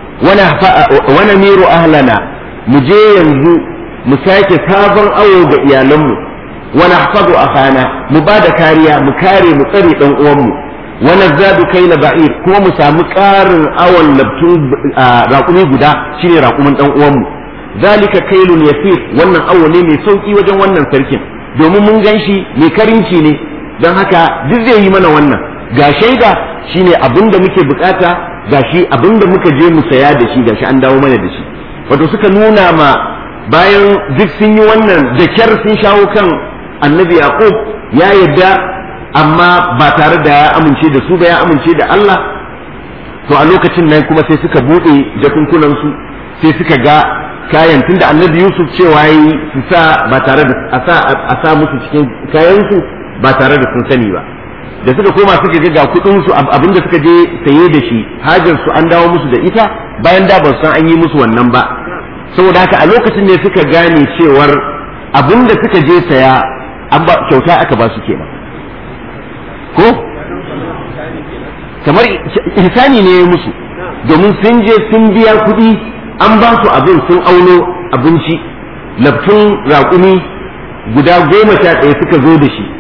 wana miru ahlana mu je yanzu mu sake sabon awo ga iyalanmu wana hafazu akhana mu ba da kariya mu kare mu tsare dan uwanmu wana zadu kaila ba'ir kuma mu samu karin awon labtun raƙumi guda shine raƙumin dan uwanmu zalika kailun yasir wannan awo ne mai sauki wajen wannan sarkin domin mun gan shi mai karinci ne don haka duk zai yi mana wannan ga shaida shine abin da muke bukata ga shi abin da muka je mu saya da shi ga shi an dawo mana da shi wato suka nuna ma bayan duk sun yi wannan da kyar sun shawo kan annabi yaqub ya yadda amma ba tare da ya amince da su ba ya amince da Allah to a lokacin nan kuma sai suka bude jakunkunan su sai suka ga kayan tunda annabi Yusuf cewa yi su sa ba tare da a sa musu cikin kayan su ba tare da sun sani ba da suka koma suka ga ga kudin su abinda suka je saye da shi hajar su an dawo musu da ita bayan da ba san an yi musu wannan ba saboda haka a lokacin ne suka gane cewar abinda suka je saya an ba kyauta aka ba su kenan ko kamar ihsani ne ya musu domin sun je sun biya kuɗi an ba su abin sun auno abinci laftun raƙumi guda goma sha ɗaya suka zo da shi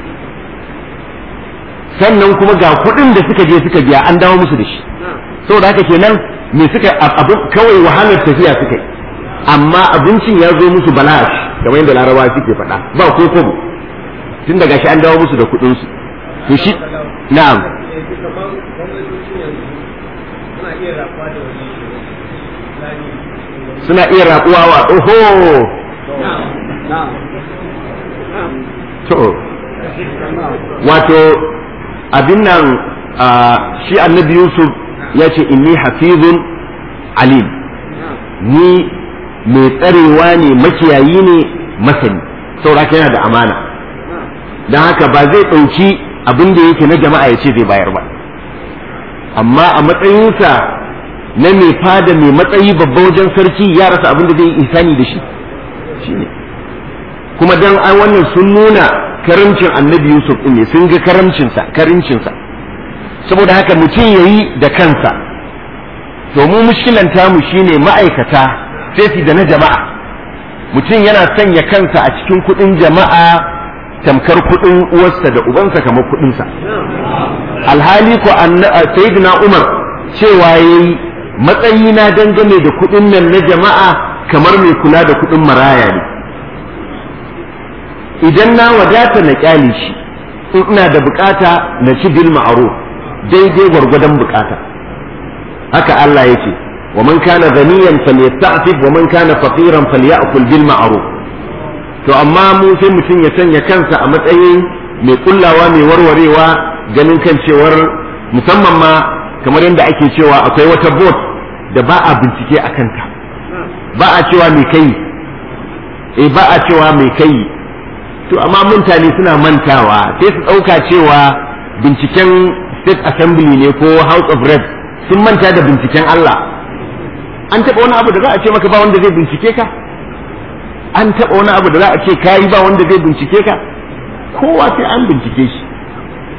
sannan kuma ga kuɗin da suka je suka biya an dawo musu da shi saboda haka kenan me suka abin kawai wahalar tafiya suka yi amma abincin ya zo musu balash kamar yadda larabawa suke faɗa ba ko kobo tun daga shi an dawo musu da kuɗinsu to shi na'am suna iya rabuwa wa oho to wato abin nan shi annabi yusuf ya ce inni hafizun alim ni mai tsarewa ne makiyayi ne masani sauraka yana da amana don haka ba zai ɗauki abin da yake na jama'a ya ce zai bayar ba amma a matsayinsa na mai fada mai matsayi babba wajen sarki ya rasa abin da zai isani da shi shine kuma dan ai wannan sun nuna karamcin annabi yusuf ne sun ga karamcinsa karimcinsa saboda haka mutum yayi da kansa to mu mushkilan tamu shine ma'aikata sai da na jama'a mutum yana sanya kansa a cikin kuɗin jama'a tamkar kuɗin uwarsa da ubansa kamar kuɗinsa alhali ko sayyidina umar cewa yayi matsayina dangane da kuɗin nan na jama'a kamar mai kula da kuɗin maraya ne idan na wadata na kyale shi in ina da bukata na ci bil ma'ruf daidai gwargwadon bukata haka Allah ya ce wa man kana ghaniyan falyasta'fif wa man kana faqiran falyakul bil ma'ruf to amma mu sai mutum ya sanya kansa a matsayin mai kullawa mai warwarewa ganin kan cewar musamman ma kamar yadda ake cewa akwai wata bot da ba a bincike a kanta ba a cewa mai kai eh ba a cewa mai kai to amma mutane suna mantawa sai su ɗauka cewa binciken state assembly ne ko house of reps sun manta da binciken Allah an taɓa wani abu da za a ce maka ba wanda zai bincike ka an taɓa wani abu da za a ce kayi ba wanda zai bincike ka kowa sai an bincike shi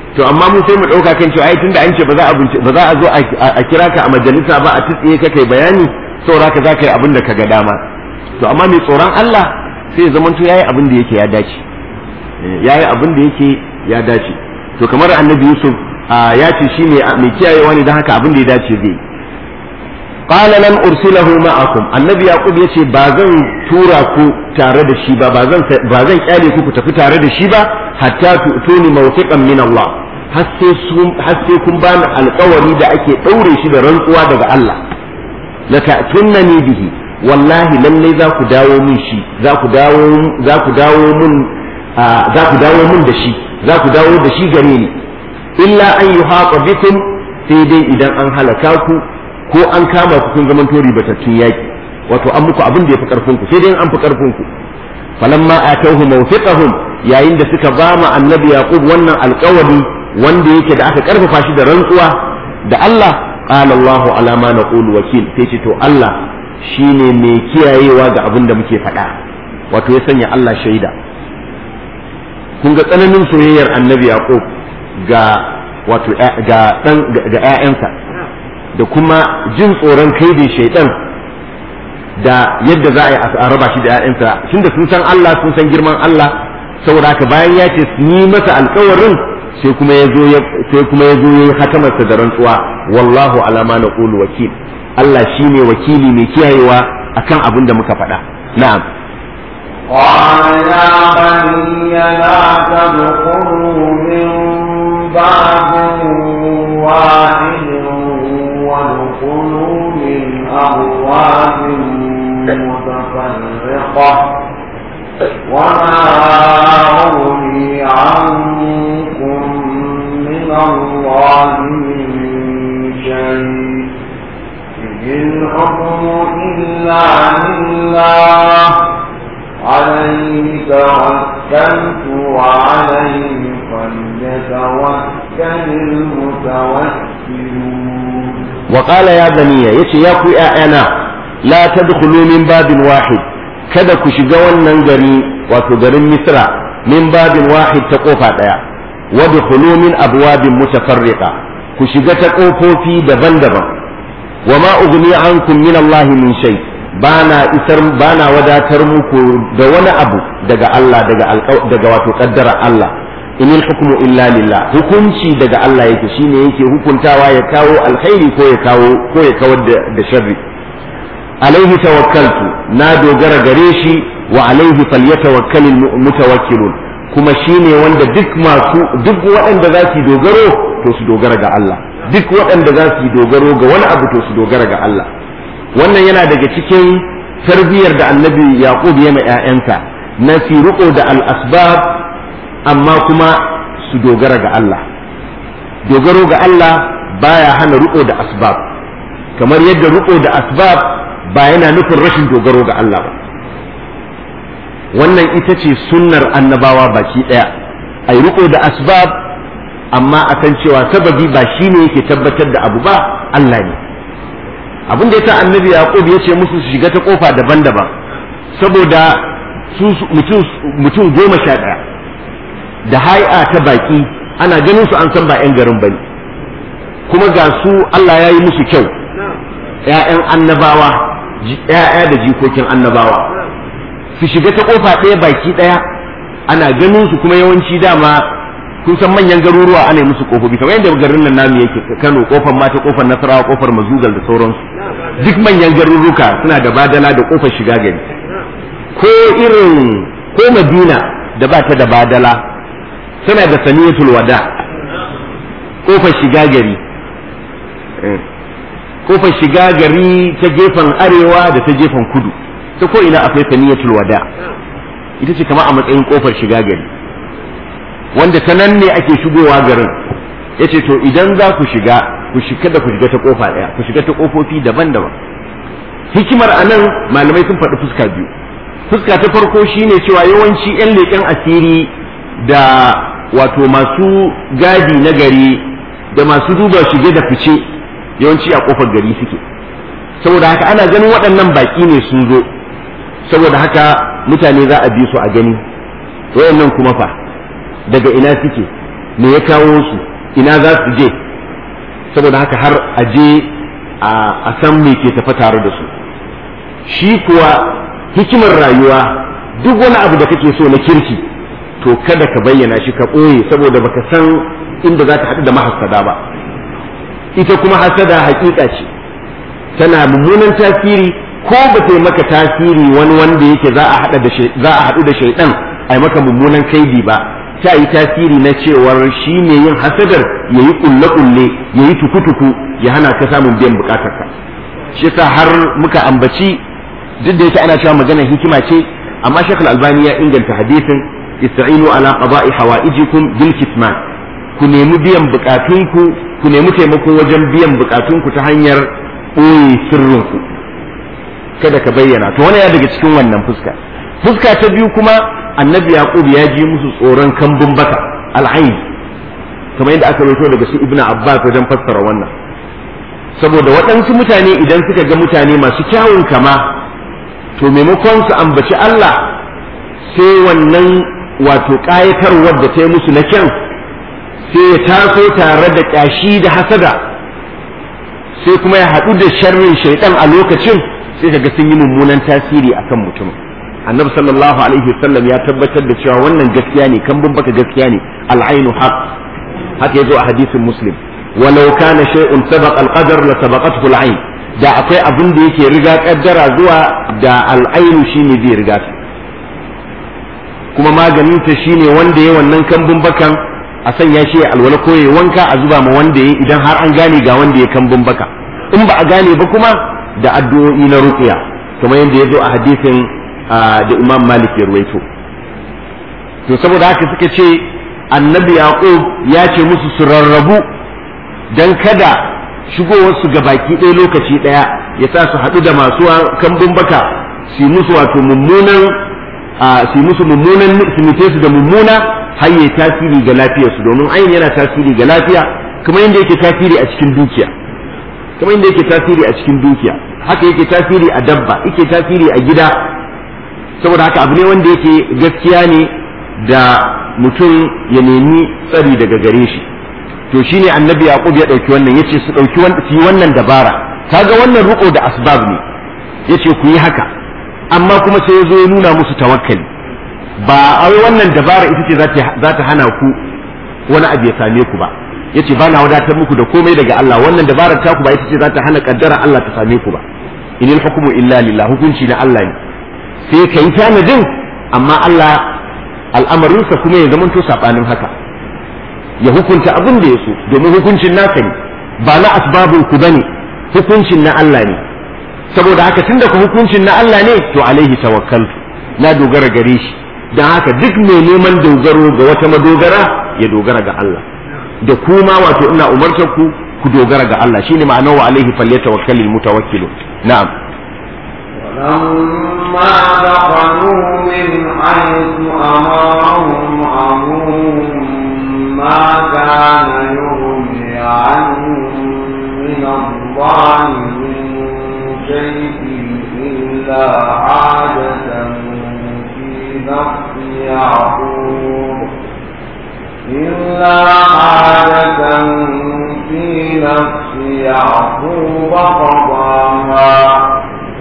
to amma mu sai mu ɗauka kan cewa ai tunda an ce ba za a ba za a zo a kira ka a majalisa ba a tsiye ka kai bayani saboda ka za ka yi abin da ka ga dama to amma mai tsoron Allah sai ya zamanto yayi abin da yake ya dace yayi abin da yake ya dace to kamar annabi Yusuf ya ce shi ne mai kiyayewa ne don haka abin da ya dace zai qala lan ursilahu ma'akum annabi yaqub yace ba zan tura ku tare da shi ba ba zan ba zan kyale ku ku tafi tare da shi ba hatta tu'tuni mawthiqan min Allah har sai kun bani alkawari da ake ɗaure shi da rantsuwa daga Allah la ta'tunnani bihi wallahi lallai za ku dawo min shi za ku dawo za ku dawo min za ku dawo min da shi za ku dawo da shi gare ni illa an yuhaqa bikum sai dai idan an halaka ku ko an kama ku kun zaman tori batattun yaki wato an muku abin da yafi karfin ku sai dai an fi karfin ku falamma atawhu mawthiqahum yayin da suka ba mu annabi yaqub wannan alƙawari wanda yake da aka karfafa shi da rantsuwa da Allah qala Allahu ala ma naqulu wakil sai ce to Allah shine mai kiyayewa ga abin da muke faɗa wato ya sanya Allah shaida kun ga tsananin soyayyar annabi yaqub ga wato ga dan ga ƴaƴansa da kuma jin tsoron kaidin shaidan da yadda za a yi a raba shi da ƴaƴansa tunda sun san Allah sun san girman Allah saboda haka bayan ya ce su yi masa alkawarin sai kuma ya zo sai kuma ya zo ya yi hakamarsa da rantsuwa wallahu ala ma naqulu wakil Allah shine wakili mai kiyayewa akan abin da muka faɗa na'am قال يا بني لا تدخلوا من باب واحد وادخلوا من أبواب متفرقة وما أغني عنكم من الله من شيء إن الحكم إلا لله عليه توكلت وعليه فليتوكل المتوكلون وقال يا بني يتي يا كو أنا لا تدخلوا من باب واحد kada ku shiga wannan gari wato garin misra min babin wahid ta kofa daya wadkhulu min abwabin mutafarriqa ku shiga ta kofofi daban-daban wa ma ughni ankum min Allah min shay bana isar bana wadatar muku da wani abu daga Allah daga daga wato kaddara Allah inil hukmu illa lillah hukunci daga Allah yake shine yake hukuntawa ya kawo alkhairi ko ya kawo ko ya kawar da sharri alaihi tawakkaltu na dogara gare shi wa alaihi falyatawakkalul mutawakkilun kuma shine wanda duk masu duk waɗanda za su dogaro to su dogara ga Allah duk waɗanda za su dogaro ga wani abu to su dogara ga Allah wannan yana daga cikin tarbiyyar da annabi yaqub ya ma ƴaƴansa na fi riƙo da al-asbab amma kuma su dogara ga Allah dogaro ga Allah baya hana riƙo da asbab kamar yadda riƙo da asbab ba yana nufin rashin dogaro ga Allah ba wannan ita ce sunnar annabawa baki ɗaya a yi riko da asbab amma a san cewa sababi ba shi ne yake tabbatar da abu ba Allah ne abin da yasa annabi yaqub ya ce musu su shiga ta kofa daban-daban saboda su mutum goma sha ɗaya da hai'a ta baki ana ganin su an san ba 'yan garin bane kuma ga su Allah ya yi musu kyau 'ya'yan annabawa ‘ya'ya da jikokin annabawa su shiga ta kofa ɗaya baki ɗaya ana ganin su kuma yawanci dama kun san manyan garuruwa ana yi musu kofofi kamar yadda garin nan namu yake Kano kofar mata kofar Nasarawa kofar Mazugal da sauransu duk manyan garuruka suna da badala da kofar shiga gari ko irin ko Madina da ba ta da badala tana da saniyatul wada kofar shiga gari kofar shiga gari ta gefen arewa da ta gefen kudu ta ko ina akwai saniyatul wada ita ce kama a matsayin kofar shiga gari wanda ta nan ne ake shigowa garin ya ce to idan za ku shiga ku shiga da ku shiga ta kofa ɗaya ku shiga ta kofofi daban-daban hikimar a nan malamai sun faɗi fuska biyu fuska ta farko shine cewa yawanci 'yan leƙen asiri da wato masu gadi na gari da masu duba shige da fice yawanci a kofar gari suke saboda haka ana ganin waɗannan baƙi ne sun zo saboda haka mutane za a bi su a gani wayannan kuma fa daga ina suke me ya kawo su ina za su je saboda haka har a je a san me ke tafa tare da su shi kuwa hikimar rayuwa duk wani abu da kake so na kirki to kada ka bayyana shi ka ɓoye saboda baka san inda za ka haɗu da mahassada ba ita kuma hasada hakika ce tana mummunan tasiri ko ba ta yi maka tasiri wani wanda yake za a haɗu da shaidan a yi maka mummunan kaidi ba ta yi tasiri na cewar shi ne yin hasadar ya yi kulle-kulle ya yi tuku-tuku ya hana ka samun biyan bukatarka shi yasa har muka ambaci duk da yake ana cewa maganar hikima ce amma shakal albani ya inganta hadisin ista'inu ala qada'i hawaijikum bil kitman ku nemi biyan bukatunku ku nemi taimako wajen biyan bukatunku ta hanyar ɓoye sirrinku kada ka bayyana to wani ya daga cikin wannan fuska fuska ta biyu kuma annabi yaqub ya ji musu tsoron kambun baka al'ain kamar yadda aka rawaito daga su ibnu abbas wajen fassara wannan saboda waɗansu mutane idan suka ga mutane masu kyawun kama to maimakon su ambaci Allah sai wannan wato ƙayatarwar da ta yi musu na kyan sai ya taso tare da ƙyashi da hasada sai kuma ya haɗu da sharrin shaiɗan a lokacin sai kaga sun yi mummunan tasiri akan mutum annabi sallallahu alaihi wasallam ya tabbatar da cewa wannan gaskiya ne kan baka gaskiya ne al'ainu haq haka yazo a hadisin muslim walau kana shay'un sabaq al-qadar la sabaqathu al-ain da akwai abin da yake riga kaddara zuwa da al'ainu shine zai riga su kuma maganin ta shine wanda ya wannan kambun bakan a sanya shi alwala ko ya wanka a zuba ma wanda ya idan har an gane ga wanda ya kambun baka in ba a gane ba kuma da addu'o'i na ruqya kamar yadda ya zo a hadisin da Imam Malik ya ruwaito to saboda haka suka ce annabi Yaqub ya ce musu su rarrabu dan kada shigowar su ga baki ɗaya lokaci ɗaya ya sa su haɗu da masu kambun baka su musu wato mummunan su musu mummunan su mute su da mummuna har yayi tasiri ga lafiyarsu domin ayin yana tasiri ga lafiya kamar yadda yake tasiri a cikin dukiya kamar yadda yake tasiri a cikin dukiya haka yake tasiri a dabba yake tasiri a gida saboda haka abu ne wanda yake gaskiya ne da mutum ya nemi tsari daga gare shi to shine annabi yaqub ya dauki wannan yace su dauki su yi wannan dabara kaga wannan ruko da asbab ne yace ku yi haka amma kuma sai ya zo ya nuna musu tawakkali ba ai wannan dabara ita ce za ta hana ku wani abu ya same ku ba yace ba na wadatar muku da komai daga Allah wannan dabarar taku ba ita ce za ta hana kaddara Allah ta same ku ba inil hukmu illa lillah hukunci na Allah ne sai ka yi tanadin amma Allah al'amarinsa kuma ya zamanto sabanin haka ya hukunta abin da ya so domin hukuncin naka ne ba na asbabun ku bane hukuncin na Allah ne saboda haka tunda ku hukuncin na Allah ne to alaihi tawakkaltu na dogara gare shi dan haka duk mai neman dogaro ga wata madogara ya dogara ga Allah da kuma wato ina umartar ku ku dogara ga Allah shine ma'anar wa alaihi falyatawakkalul mutawakkilu na'am ولما دخلوا من حيث أمرهم أبوهم ما كان يغني عنهم من الله من شيء إلا حاجة في نفس يعقوب إلا حاجة في نفس يعقوب قضاها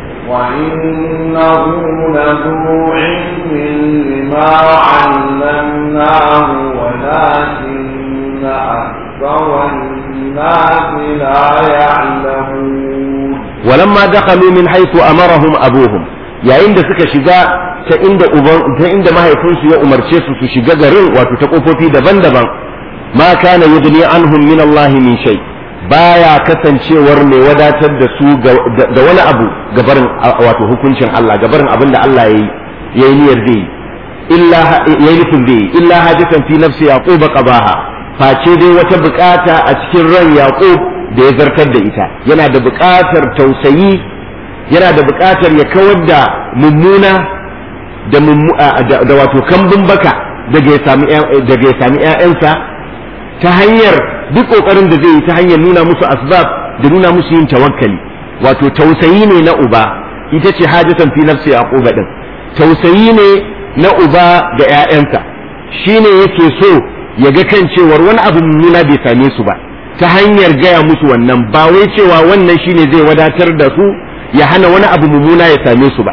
وإنه لذو علم لما علمناه ولكن أكثر الناس لا يعلمون ولما دخلوا من حيث أمرهم أبوهم yayin da suka shiga ta inda uban ta inda mahaifinsu ya umarce su su shiga garin wato ta kofofi daban-daban ma kana yudni anhum min Allah min shay baya kasancewar mai wadatar da su da wani abu gabarin wato hukuncin Allah gabarin abin da Allah yayi yayi niyyar zai illa yayi nufin zai illa hajatan fi nafsi yaqub qabaha face dai wata bukata a cikin ran yaqub da ya zartar da ita yana da bukatar tausayi yana da bukatar ya kawar da mummuna da da wato kambun baka daga ya sami daga ya sami ƴaƴansa ta hanyar duk kokarin da zai yi ta hanyar nuna musu asbab da nuna musu yin tawakkali wato tausayi ne na uba ita ce hajatan fi nafsi yaquba din tausayi ne na uba ga ƴaƴansa shine yake so ya ga kan cewar wani abu mummuna bai same su ba ta hanyar gaya musu wannan ba wai cewa wannan shine zai wadatar da su ya hana wani abu mummuna ya same su ba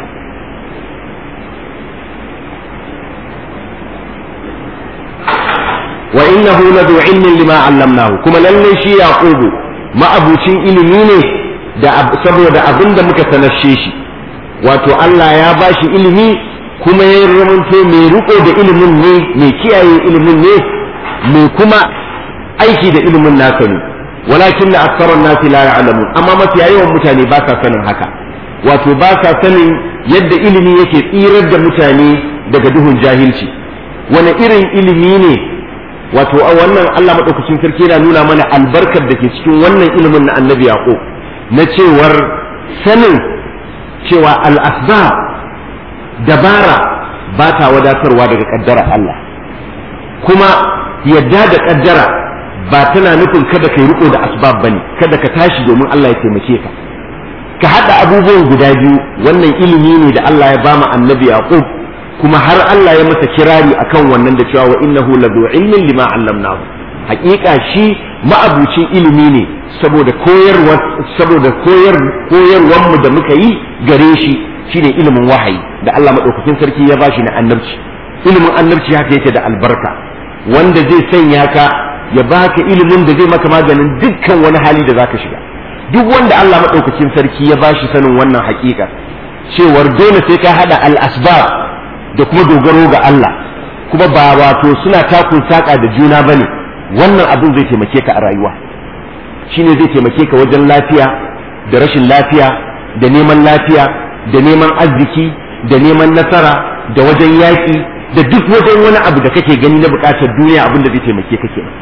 wa innahu ladu ilmin lima allamnahu kuma lalle shi yaqubu ma'abucin ilimi ne da saboda abin da muka sanashe shi wato Allah ya bashi ilimi kuma ya ramanto mai riko da ilimin ne mai kiyaye ilimin ne mai kuma aiki da ilimin nasa ne walakin na aksarar nasi la ya'lamu amma mafiya yawan mutane ba sa sanin haka wato ba sa sanin yadda ilimi yake tsirar da mutane daga duhun jahilci wani irin ilimi ne wato a wannan Allah madaukakin sarki yana nuna mana albarkar da ke cikin wannan ilimin na annabi yaqub na cewar sanin cewa al-asbab dabara ba ta wadatarwa daga kaddara Allah kuma yadda da kaddara ba tana nufin kada kai riko da asbab bane kada ka tashi domin Allah ya taimake ka ka hada abubuwan guda biyu wannan ilimi ne da Allah ya bama annabi Yaqub kuma har Allah ya masa kirari akan wannan da cewa wa innahu ladu ilmin lima allamnahu hakika shi ma'abucin ilimi ne saboda koyarwa saboda koyar koyarwar mu da muka yi gare shi shine ilimin wahayi da Allah madaukakin sarki ya bashi na annabci ilimin annabci haka yake da albarka wanda zai sanya ka ya baka ilimin da zai maka maganin dukkan wani hali da zaka shiga duk wanda Allah madaukakin sarki ya bashi sanin wannan hakika cewar dole sai ka hada al-asbab da kuma dogaro ga Allah kuma ba wato suna takun saka da juna bane wannan abin zai taimake ka a rayuwa shine zai taimake ka wajen lafiya da rashin lafiya da neman lafiya da neman arziki da neman nasara da wajen yaƙi da duk wajen wani abu da kake gani na buƙatar duniya abin da zai taimake ka kenan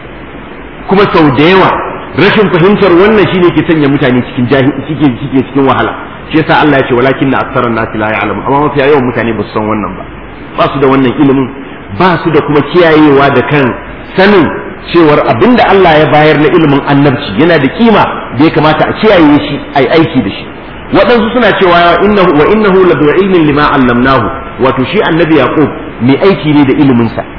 kuma sau da yawa rashin fahimtar wannan shine ke sanya mutane cikin jahil cike cike cikin wahala shi yasa Allah ya ce walakin aktharan nasi la ya'lamu amma mafiya yawan mutane ba su san wannan ba ba su da wannan ilimin ba su da kuma kiyayewa da kan sanin cewar abinda Allah ya bayar na ilimin annabci yana da kima da ya kamata a kiyaye shi ai aiki da shi waɗansu suna cewa innahu wa innahu ladu ilmin lima allamnahu wato shi annabi yaqub mai aiki ne da ilimin sa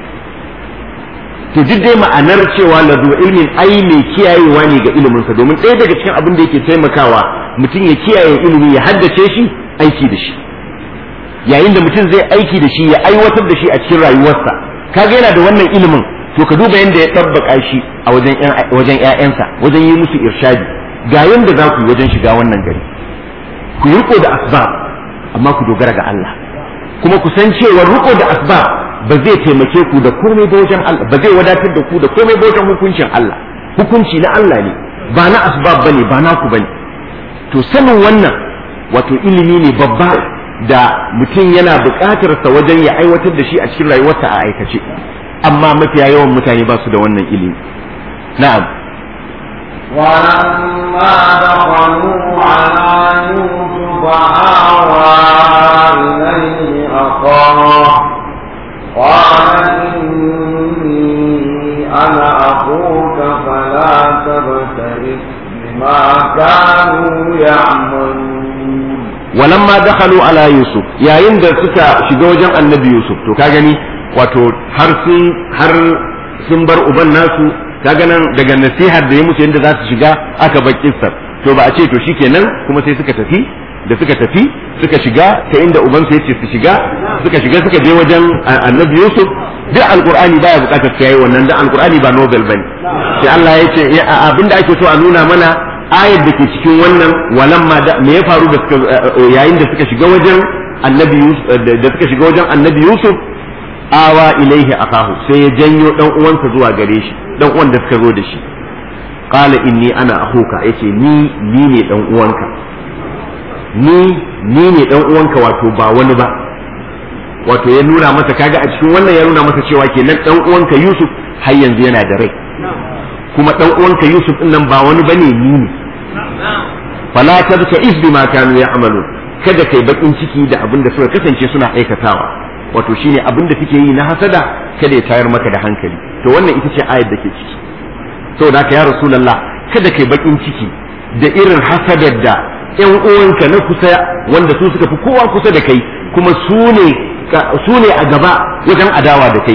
to duk dai ma'anar cewa ladu ilmin ai mai kiyayewa ne ga ilimin sa domin ɗaya daga cikin abin da yake taimakawa mutum ya kiyaye ilimi ya haddace shi aiki da shi yayin da mutum zai aiki da shi ya aiwatar da shi a cikin rayuwarsa kaga yana da wannan ilimin to ka duba yadda ya ɗabbaka shi a wajen wajen ƴaƴansa wajen yi musu irshadi ga yanda za ku yi wajen shiga wannan gari ku yi riko da asbab amma ku dogara ga Allah kuma ku san cewa riko da asbab ba zai taimake ku da komai ba wajen Allah ba zai wadatar da ku da komai ba wajen hukuncin Allah hukunci na Allah ne ba na asbab bane ba naku bane to sanin wannan wato ilimi ne babba da mutum yana buƙatar sa wajen ya aiwatar da shi a cikin rayuwarsa a aikace amma mafiya yawan mutane ba su da wannan ilimi na'am ولما دخلوا على يوسف آوى إليه أخاه قال إني أنا أخوك فلا تبتئس بما كانوا يعملون ولما دخلوا على يوسف يا عند سكا shiga wajen annabi Yusuf to ka gani wato har sun har sun bar uban nasu kaga nan daga nasihar da ya musu yadda za su shiga aka bar kissar to ba a ce to shikenan kuma sai suka tafi da suka tafi suka shiga ta inda uban su yace su shiga suka shiga suka je wajen annabi Yusuf duk alqur'ani baya bukatar sai wannan dan alqur'ani ba novel bane sai Allah ya ce abinda ake so a nuna mana ayar da ke cikin wannan walamma da me ya faru da suka yayin da suka shiga wajen annabi Yusuf da suka shiga wajen annabi Yusuf awa ilaihi akahu sai ya janyo dan uwansa zuwa gare shi dan uwan da suka zo da shi qala inni ana akhuka yace ni ni ne dan uwanka ni ni ne dan uwanka wato ba wani ba wato ya nuna masa kaga a cikin wannan ya nuna masa cewa kenan dan uwanka Yusuf har yanzu yana da rai kuma dan uwanka Yusuf din nan ba wani bane ni ne fala tabka is bima kanu ya'malun kada kai bakin ciki da abin da suka kasance suna aikatawa wato shine abin da suke yi na hasada kada ya tayar maka da hankali to wannan ita ce ayar da ke ciki saboda haka ya rasulullah kada kai bakin ciki da irin hasadar da ƴan uwanka na kusa wanda su suka fi kowa kusa da kai kuma su ne su ne a gaba wajen adawa da kai to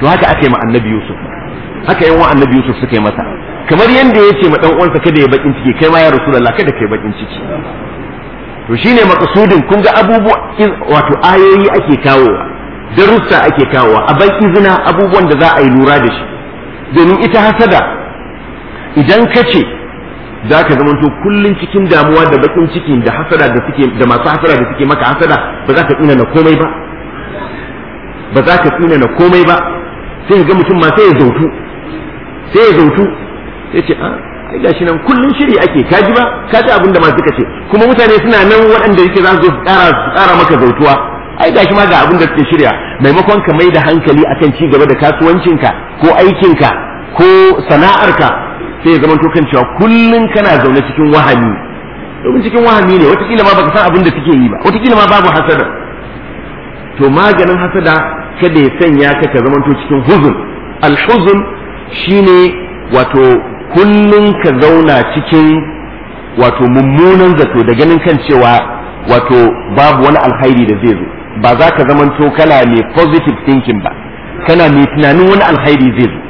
to haka aka yi ma annabi yusuf haka yan wa annabi yusuf suka yi masa kamar yanda ya ce ma dan uwansa kada ya bakin ciki kai ma ya rasulullah kada kai bakin ciki to shine makasudin kun ga abubuwa wato ayoyi ake kawowa darussa ake kawowa a ban izina abubuwan da za a yi lura da shi domin ita hasada idan ka ce za ka zamanto kullum cikin damuwa da bakin cikin da hasada da suke da masu hasada da suke maka hasada ba za ka tsina na komai ba ba za ka tsina na komai ba sai ga mutum ma sai ya zautu sai ya zautu sai ce a ai gashi nan kullum shiri ake kaji ba ka ji abin da ma suka ce kuma mutane suna nan waɗanda yake za su ƙara ƙara maka zautuwa ai gashi ma ga abin da suke shirya maimakon ka mai da hankali akan ci gaba da kasuwancinka ko aikinka ko sana'arka sai ya zama to kan cewa kullum kana zaune cikin wahami domin cikin wahami ne watakila ma baka san abin da suke yi ba watakila ma babu hasada to maganin hasada kada ya sanya ka ka zama to cikin huzun alhuzun shine wato kullum ka zauna cikin wato mummunan zato da ganin kan cewa wato babu wani alkhairi da zai zo ba za ka zamanto kana mai positive thinking ba kana mai tunanin wani alkhairi zai zo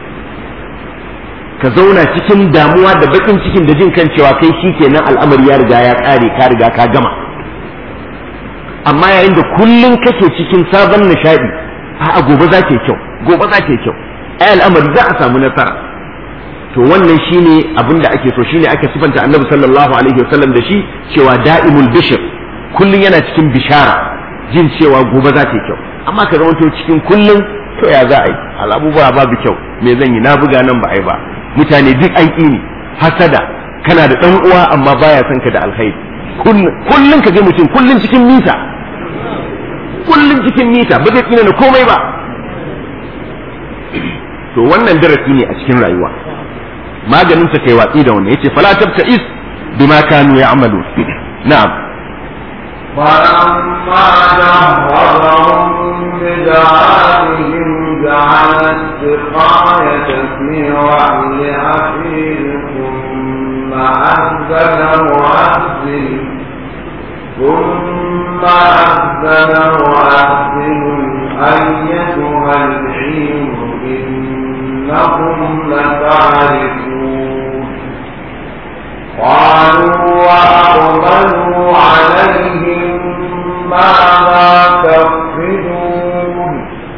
ka zauna cikin damuwa da bakin cikin da jin kan cewa kai shi kenan al'amari ya riga ya kare ka riga ka gama amma yayin da kullum kake cikin sabon nishadi a gobe za ta kyau gobe za ta kyau ai al'amari za a samu nasara to wannan shine abin da ake so shine ake sifanta annabi sallallahu alaihi wasallam da shi cewa da'imul bishr kullum yana cikin bishara jin cewa gobe za ta kyau amma ka zama cikin kullum to ya za a yi al'abubuwa babu kyau me zan yi na buga nan ba a yi ba mutane duk an ƙi ni hasada kana da ɗan uwa amma baya son ka da alkhairi kullum ka ga mutum kullum cikin mita kullum cikin mita ba zai tsina na komai ba to wannan darasi ne a cikin rayuwa maganin sa kai watsi da wannan yace fala tabta is bima kanu ya'malu na'am فلما جهزهم بجهازهم جعل السقاية في رحل أخيه ثم أذن مؤذن ثم أذن مؤذن أيتها العير إنكم لتعرفون قالوا وأقبلوا عليهم ماذا تفقدون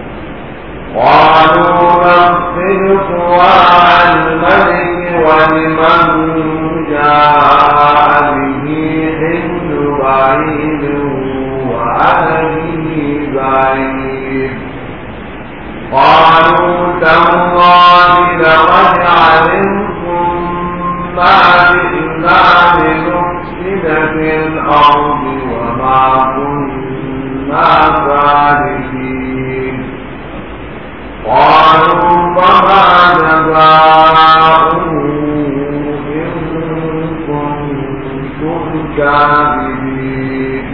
قالوا نفقد صواع الملك ولمن جاء به حمل بعيد وأنا به بعيد قالوا تالله لقد علمتم ما جئنا لنفسد في الأرض وما كنا سالكين قالوا فما جزاؤه إن كنتم كاذبين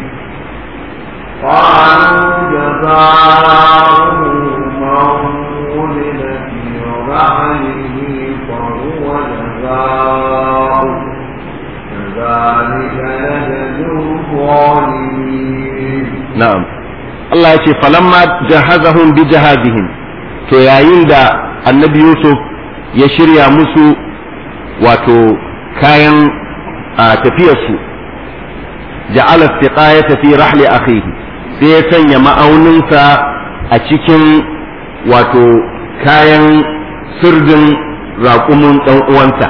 قالوا جزاؤه من ولد في رحله فهو جزاؤه كذلك نجزي الظالمين na'am Allah ya ce falamma jahazahum bi jahazihim to yayin da annabi Yusuf ya shirya musu wato kayan a tafiyarsu ja'ala istiqayata fi rahli akhihi sai ya sanya ma'auninsa a cikin wato kayan sirdin raƙumin ɗan uwansa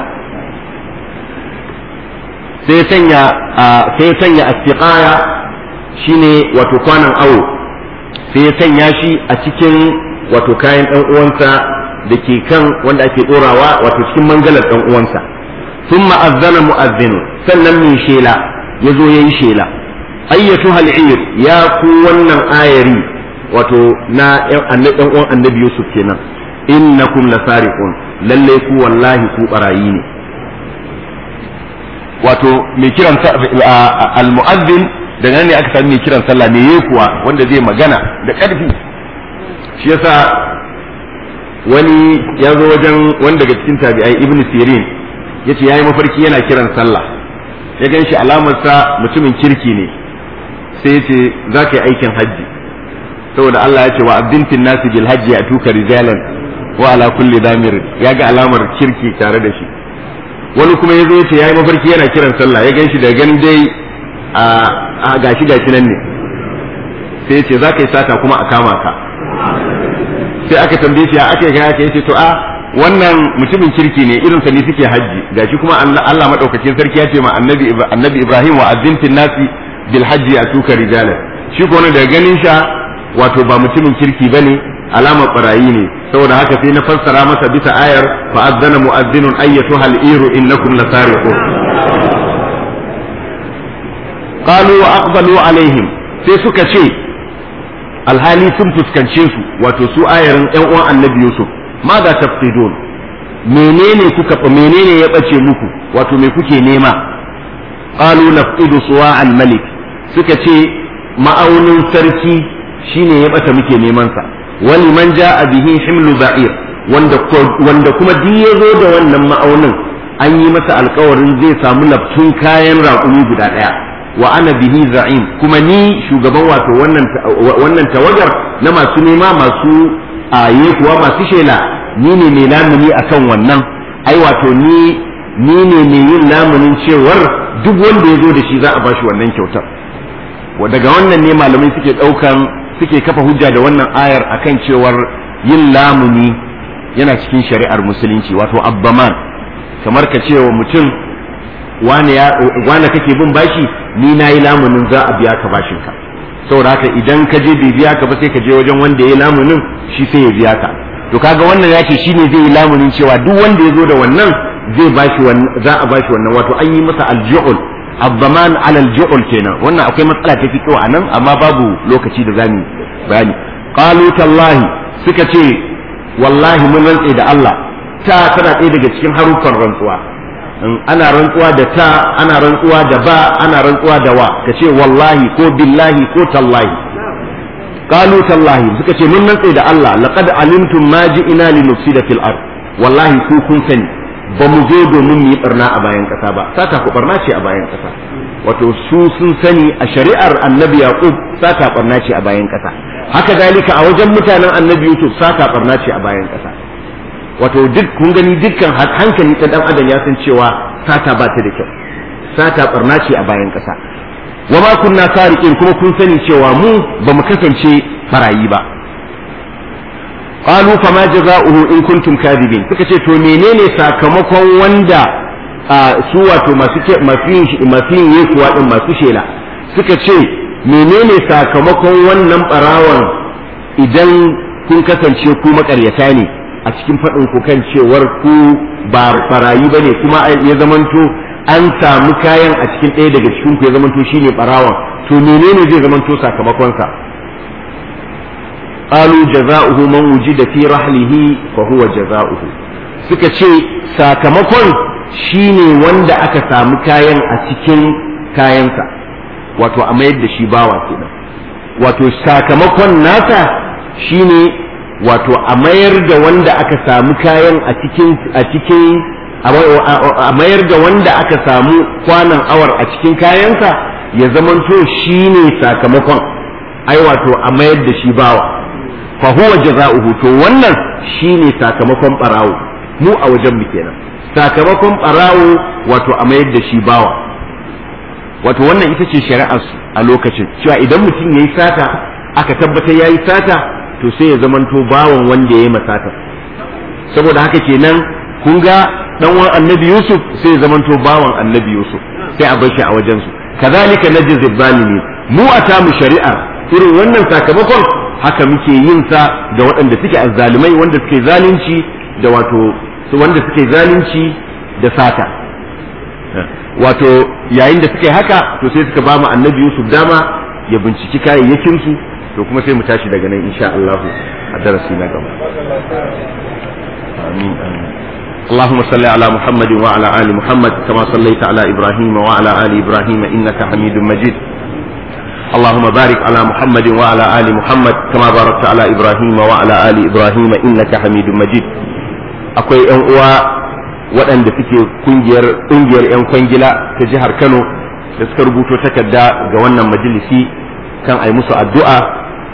sai ya sanya sai ya sanya istiqaya shine wato kwanan awo sai ya sanya shi a cikin wato kayan ɗan uwansa da ke kan wanda ake ɗorawa wato cikin mangalar ɗan uwansa sun ma'azzana mu'azzinu sannan mai shela ya zo ya yi shela ayyatu hal'ir ya ku wannan ayari wato na ɗan uwan annabi yusuf kenan innakum lasariqun lalle ku wallahi ku barayi ne wato mai kiran al-mu'azzin daga nan ne aka sami mai kiran sallah me yayi kuwa wanda zai magana da ƙarfi shi yasa wani ya zo wajen wani daga cikin tabi'ai ibnu sirin yace yayi mafarki yana kiran sallah ya gan shi alamarsa mutumin kirki ne sai yace za ka yi aikin hajji saboda Allah ya ce wa abdin fin nasi bil hajji atuka rijalan wa ala kulli damir ya ga alamar kirki tare da shi wani kuma ya zo ya ce yayi mafarki yana kiran sallah ya ganshi da ganin dai a gashi gashi nan ne sai ya ce za ka yi sata kuma a kama ka sai aka tambaye shi aka yi aka yace to a wannan mutumin kirki ne irin sa ne suke hajji gashi kuma Allah madaukakin sarki ya ce ma annabi annabi Ibrahim wa azzimtin nasi bil hajji atuka rijalan shi ko daga ganin sha wato ba mutumin kirki bane alamar barayi ne saboda haka sai na fassara masa bisa ayar fa azzana mu'azzinun ayyatuha al-iru innakum lasariqun qalu wa aqbalu alaihim sai suka ce alhali sun fuskance su wato su ayarin yan uwan annabi yusuf ma za tafsidun menene kuka menene ya bace muku wato me kuke nema qalu nafqidu suwa al-malik suka ce ma'aunin sarki shine ya bata muke neman sa wani man ja'a bihi himlu ba'ir wanda wanda kuma duk ya zo da wannan ma'aunin an yi masa alkawarin zai samu laftun kayan raƙumi guda ɗaya wa ana bihi za'im kuma ni shugaban wato wannan wannan tawagar na masu nema masu aye kuwa masu shela ni ne mai lamuni akan wannan ai wato ni ni ne mai yin lamunin cewar duk wanda ya zo da shi za a bashi wannan kyautar daga wannan ne malamai suke ɗaukan suke kafa hujja da wannan ayar akan cewar yin lamuni yana cikin shari'ar musulunci wato abbaman kamar ka ce wa mutum wane kake bin bashi ni na yi lamunin za a biya ka bashinka saboda haka idan ka je bai biya ka ba sai ka je wajen wanda ya yi lamunin shi sai ya biya ka to kaga wannan ya ce shi ne zai yi lamunin cewa duk wanda ya zo da wannan zai bashi za a bashi wannan wato an yi masa aljuhul abbaman alal ju'ul kenan wannan akwai matsala ta fito a nan amma babu lokaci da zamu bayani qalu tallahi suka ce wallahi mun rantse da Allah ta tana ɗaya daga cikin haruffan rantsuwa ana rantsuwa da ta ana rantsuwa da ba ana rantsuwa da wa ka ce wallahi ko billahi ko tallahi qalu tallahi suka ce mun rantse da Allah laqad alimtum ma ji'ina linufsida fil ard wallahi ku kun sani ba mu zo domin mu yi barna a bayan ƙasa ba sata ku barna ce a bayan ƙasa wato su sun sani a shari'ar annabi yaqub sata barna ce a bayan ƙasa haka dalika a wajen mutanen annabi yusuf sata barna ce a bayan ƙasa wato duk kun gani dukkan hankali ta dan adam ya san cewa sata ba ta da kyau sata barna ce a bayan ƙasa wa ma kunna sariqin kuma kun sani cewa mu ba mu kasance barayi ba qalu fama jaza'uhu in kuntum kadibin suka ce to menene sakamakon wanda su wato masu masu yin masu yin yekuwa din masu shela suka ce menene sakamakon wannan barawan idan kun kasance ku makaryata ne a cikin faɗin ku kan cewar ku ba barayi bane kuma ya zamanto an samu kayan a cikin ɗaya daga cikin ku ya zamanto shine barawan to menene zai zamanto sakamakon sa قالوا جزاؤه من وجد في رحله فهو جزاؤه suka ce sakamakon shine wanda aka samu kayan a cikin kayansa wato a mayar da shi bawa kenan wato sakamakon nasa shine wato a mayar da wanda aka samu kayan a cikin a cikin a mayar da wanda aka samu kwanan awar a cikin kayansa ya zamanto shine sakamakon ai wato a mayar da shi bawa fa huwa jaza'uhu to wannan shine sakamakon barawo mu a wajen mu kenan sakamakon barawo wato a mayar da shi bawa wato wannan ita ce shari'ar a lokacin cewa idan mutum yayi sata aka tabbatar yayi sata to sai ya zamanto bawan wanda yayi masata saboda haka kenan kun ga dan wan annabi yusuf sai ya zamanto bawan annabi yusuf sai a bar shi a wajen su kazalika najzi zalimin mu a tamu shari'ar irin wannan sakamakon haka muke yin sa da waɗanda suke azzalumai wanda suke zalunci da wato wanda suke zalunci da sata wato yayin da suke haka to sai suka ba mu annabi Yusuf dama ya binciki kayayyakin su to kuma sai mu tashi daga nan insha Allah a darasi na gaba amin amin اللهم صل على محمد وعلى آل محمد كما صليت على إبراهيم وعلى آل إبراهيم إنك حميد مجيد اللهم بارك على محمد وعلى آل محمد كما باركت على إبراهيم وعلى آل إبراهيم إنك حميد مجيد akwai ‘yan uwa waɗanda suke kungiyar ƙungiyar ‘yan kwangila ta jihar Kano da suka rubuto takarda ga wannan majalisi kan ai musu addu'a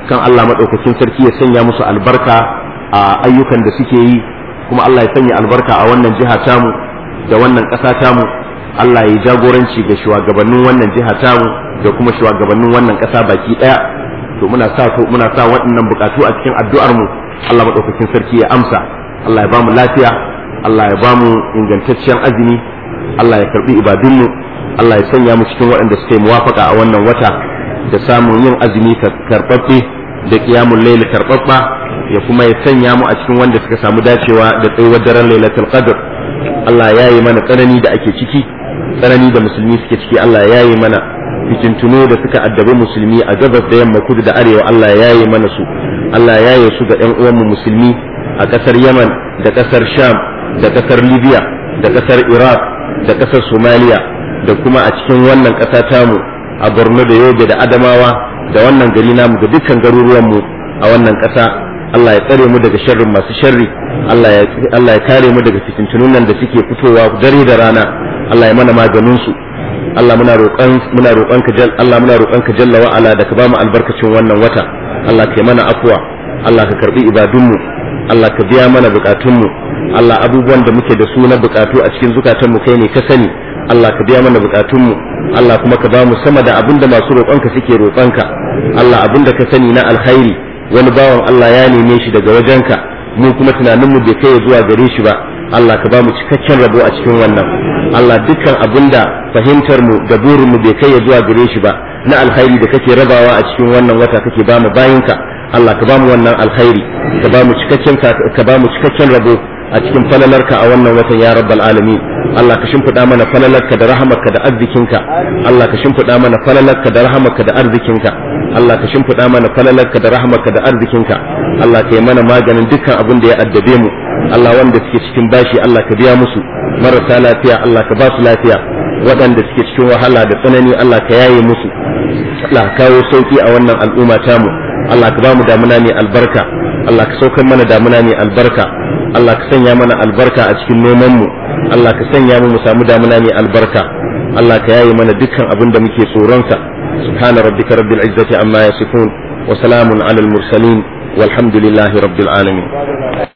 kan Allah maɗaukakin sarki ya sanya musu albarka a ayyukan da suke yi kuma Allah ya sanya albarka a wannan jiha tamu da wannan ƙasa tamu Allah ya jagoranci ga shugabannin wannan jiha tamu da kuma shugabannin wannan ƙasa baki ɗaya to muna sa muna sa waɗannan buƙatu a cikin addu'ar mu Allah maɗaukakin sarki ya amsa Allah ya bamu lafiya Allah ya bamu ingantaccen azumi Allah ya karbi ibadunmu Allah ya sanya mu cikin waɗanda suka yi muwafaka a wannan wata da samun yin azumi karɓaɓɓe da ƙiyamun laili karɓaɓɓa ya kuma ya sanya mu a cikin wanda suka samu dacewa da tsayuwar daren lailatul qadr Allah ya yi mana tsanani da ake ciki tsanani da musulmi suke ciki Allah ya yi mana fitintunu da suka addabi musulmi a gabas da yamma kudu da arewa Allah ya yi mana su Allah ya yi su ga ɗan uwanmu musulmi a ƙasar Yaman da ƙasar Sham da ƙasar Libya da ƙasar Iraq da ƙasar Somalia da kuma a cikin wannan ƙasa tamu a Borno da Yobe da Adamawa da wannan gari namu da dukkan garuruwanmu a wannan ƙasa Allah ya tsare mu daga sharrin masu sharri Allah ya Allah ya kare mu daga fitintunun nan da suke fitowa dare da rana Allah ya mana maganin su Allah muna roƙon muna roƙon ka jal Allah muna roƙon ka jalla wa ala da ka bamu albarkacin wannan wata Allah ka yi mana afwa Allah ka karbi ibadunmu Allah ka biya mana bukatunmu Allah abubuwan da muke da su na bukatu a cikin zukatanmu kai ne ka sani Allah ka biya mana bukatunmu Allah kuma ka bamu sama da abin da masu roƙonka suke roƙonka Allah abin da ka sani na alkhairi wani bawan Allah ya neme shi daga wajenka mu kuma tunaninmu bai kai zuwa gare shi ba Allah ka bamu cikakken rabo a cikin wannan Allah dukkan abin da fahimtar mu da burin mu bai kai zuwa gare shi ba na alkhairi da kake rabawa a cikin wannan wata kake bamu bayinka Allah ka bamu wannan alkhairi ka bamu cikakken ka bamu cikakken rabo a cikin falalarka a wannan watan ya rabbal alamin Allah ka shimfiɗa mana falalarka da rahamarka da arzikinka Allah ka shimfiɗa mana falalarka da rahamarka da arzikinka Allah ka shimfiɗa mana falalarka da rahamarka da arzikinka Allah ka yi mana maganin dukkan abin da ya addabe mu Allah wanda suke cikin bashi Allah ka biya musu marasa lafiya Allah ka ba su lafiya waɗanda suke cikin wahala da tsanani Allah ka yaye musu Allah ka kawo sauki a wannan al'umma tamu Allah ka ba mu damuna mai albarka Allah ka saukar mana damuna mai albarka Allah ka sanya mana albarka a cikin noman mu Allah ka sanya mu mu samu damuna mai albarka Allah ka yaye mana dukkan abin da muke tsoronsa subhana rabbika rabbil izzati amma yasifun wa salamun alal mursalin walhamdulillahi rabbil alamin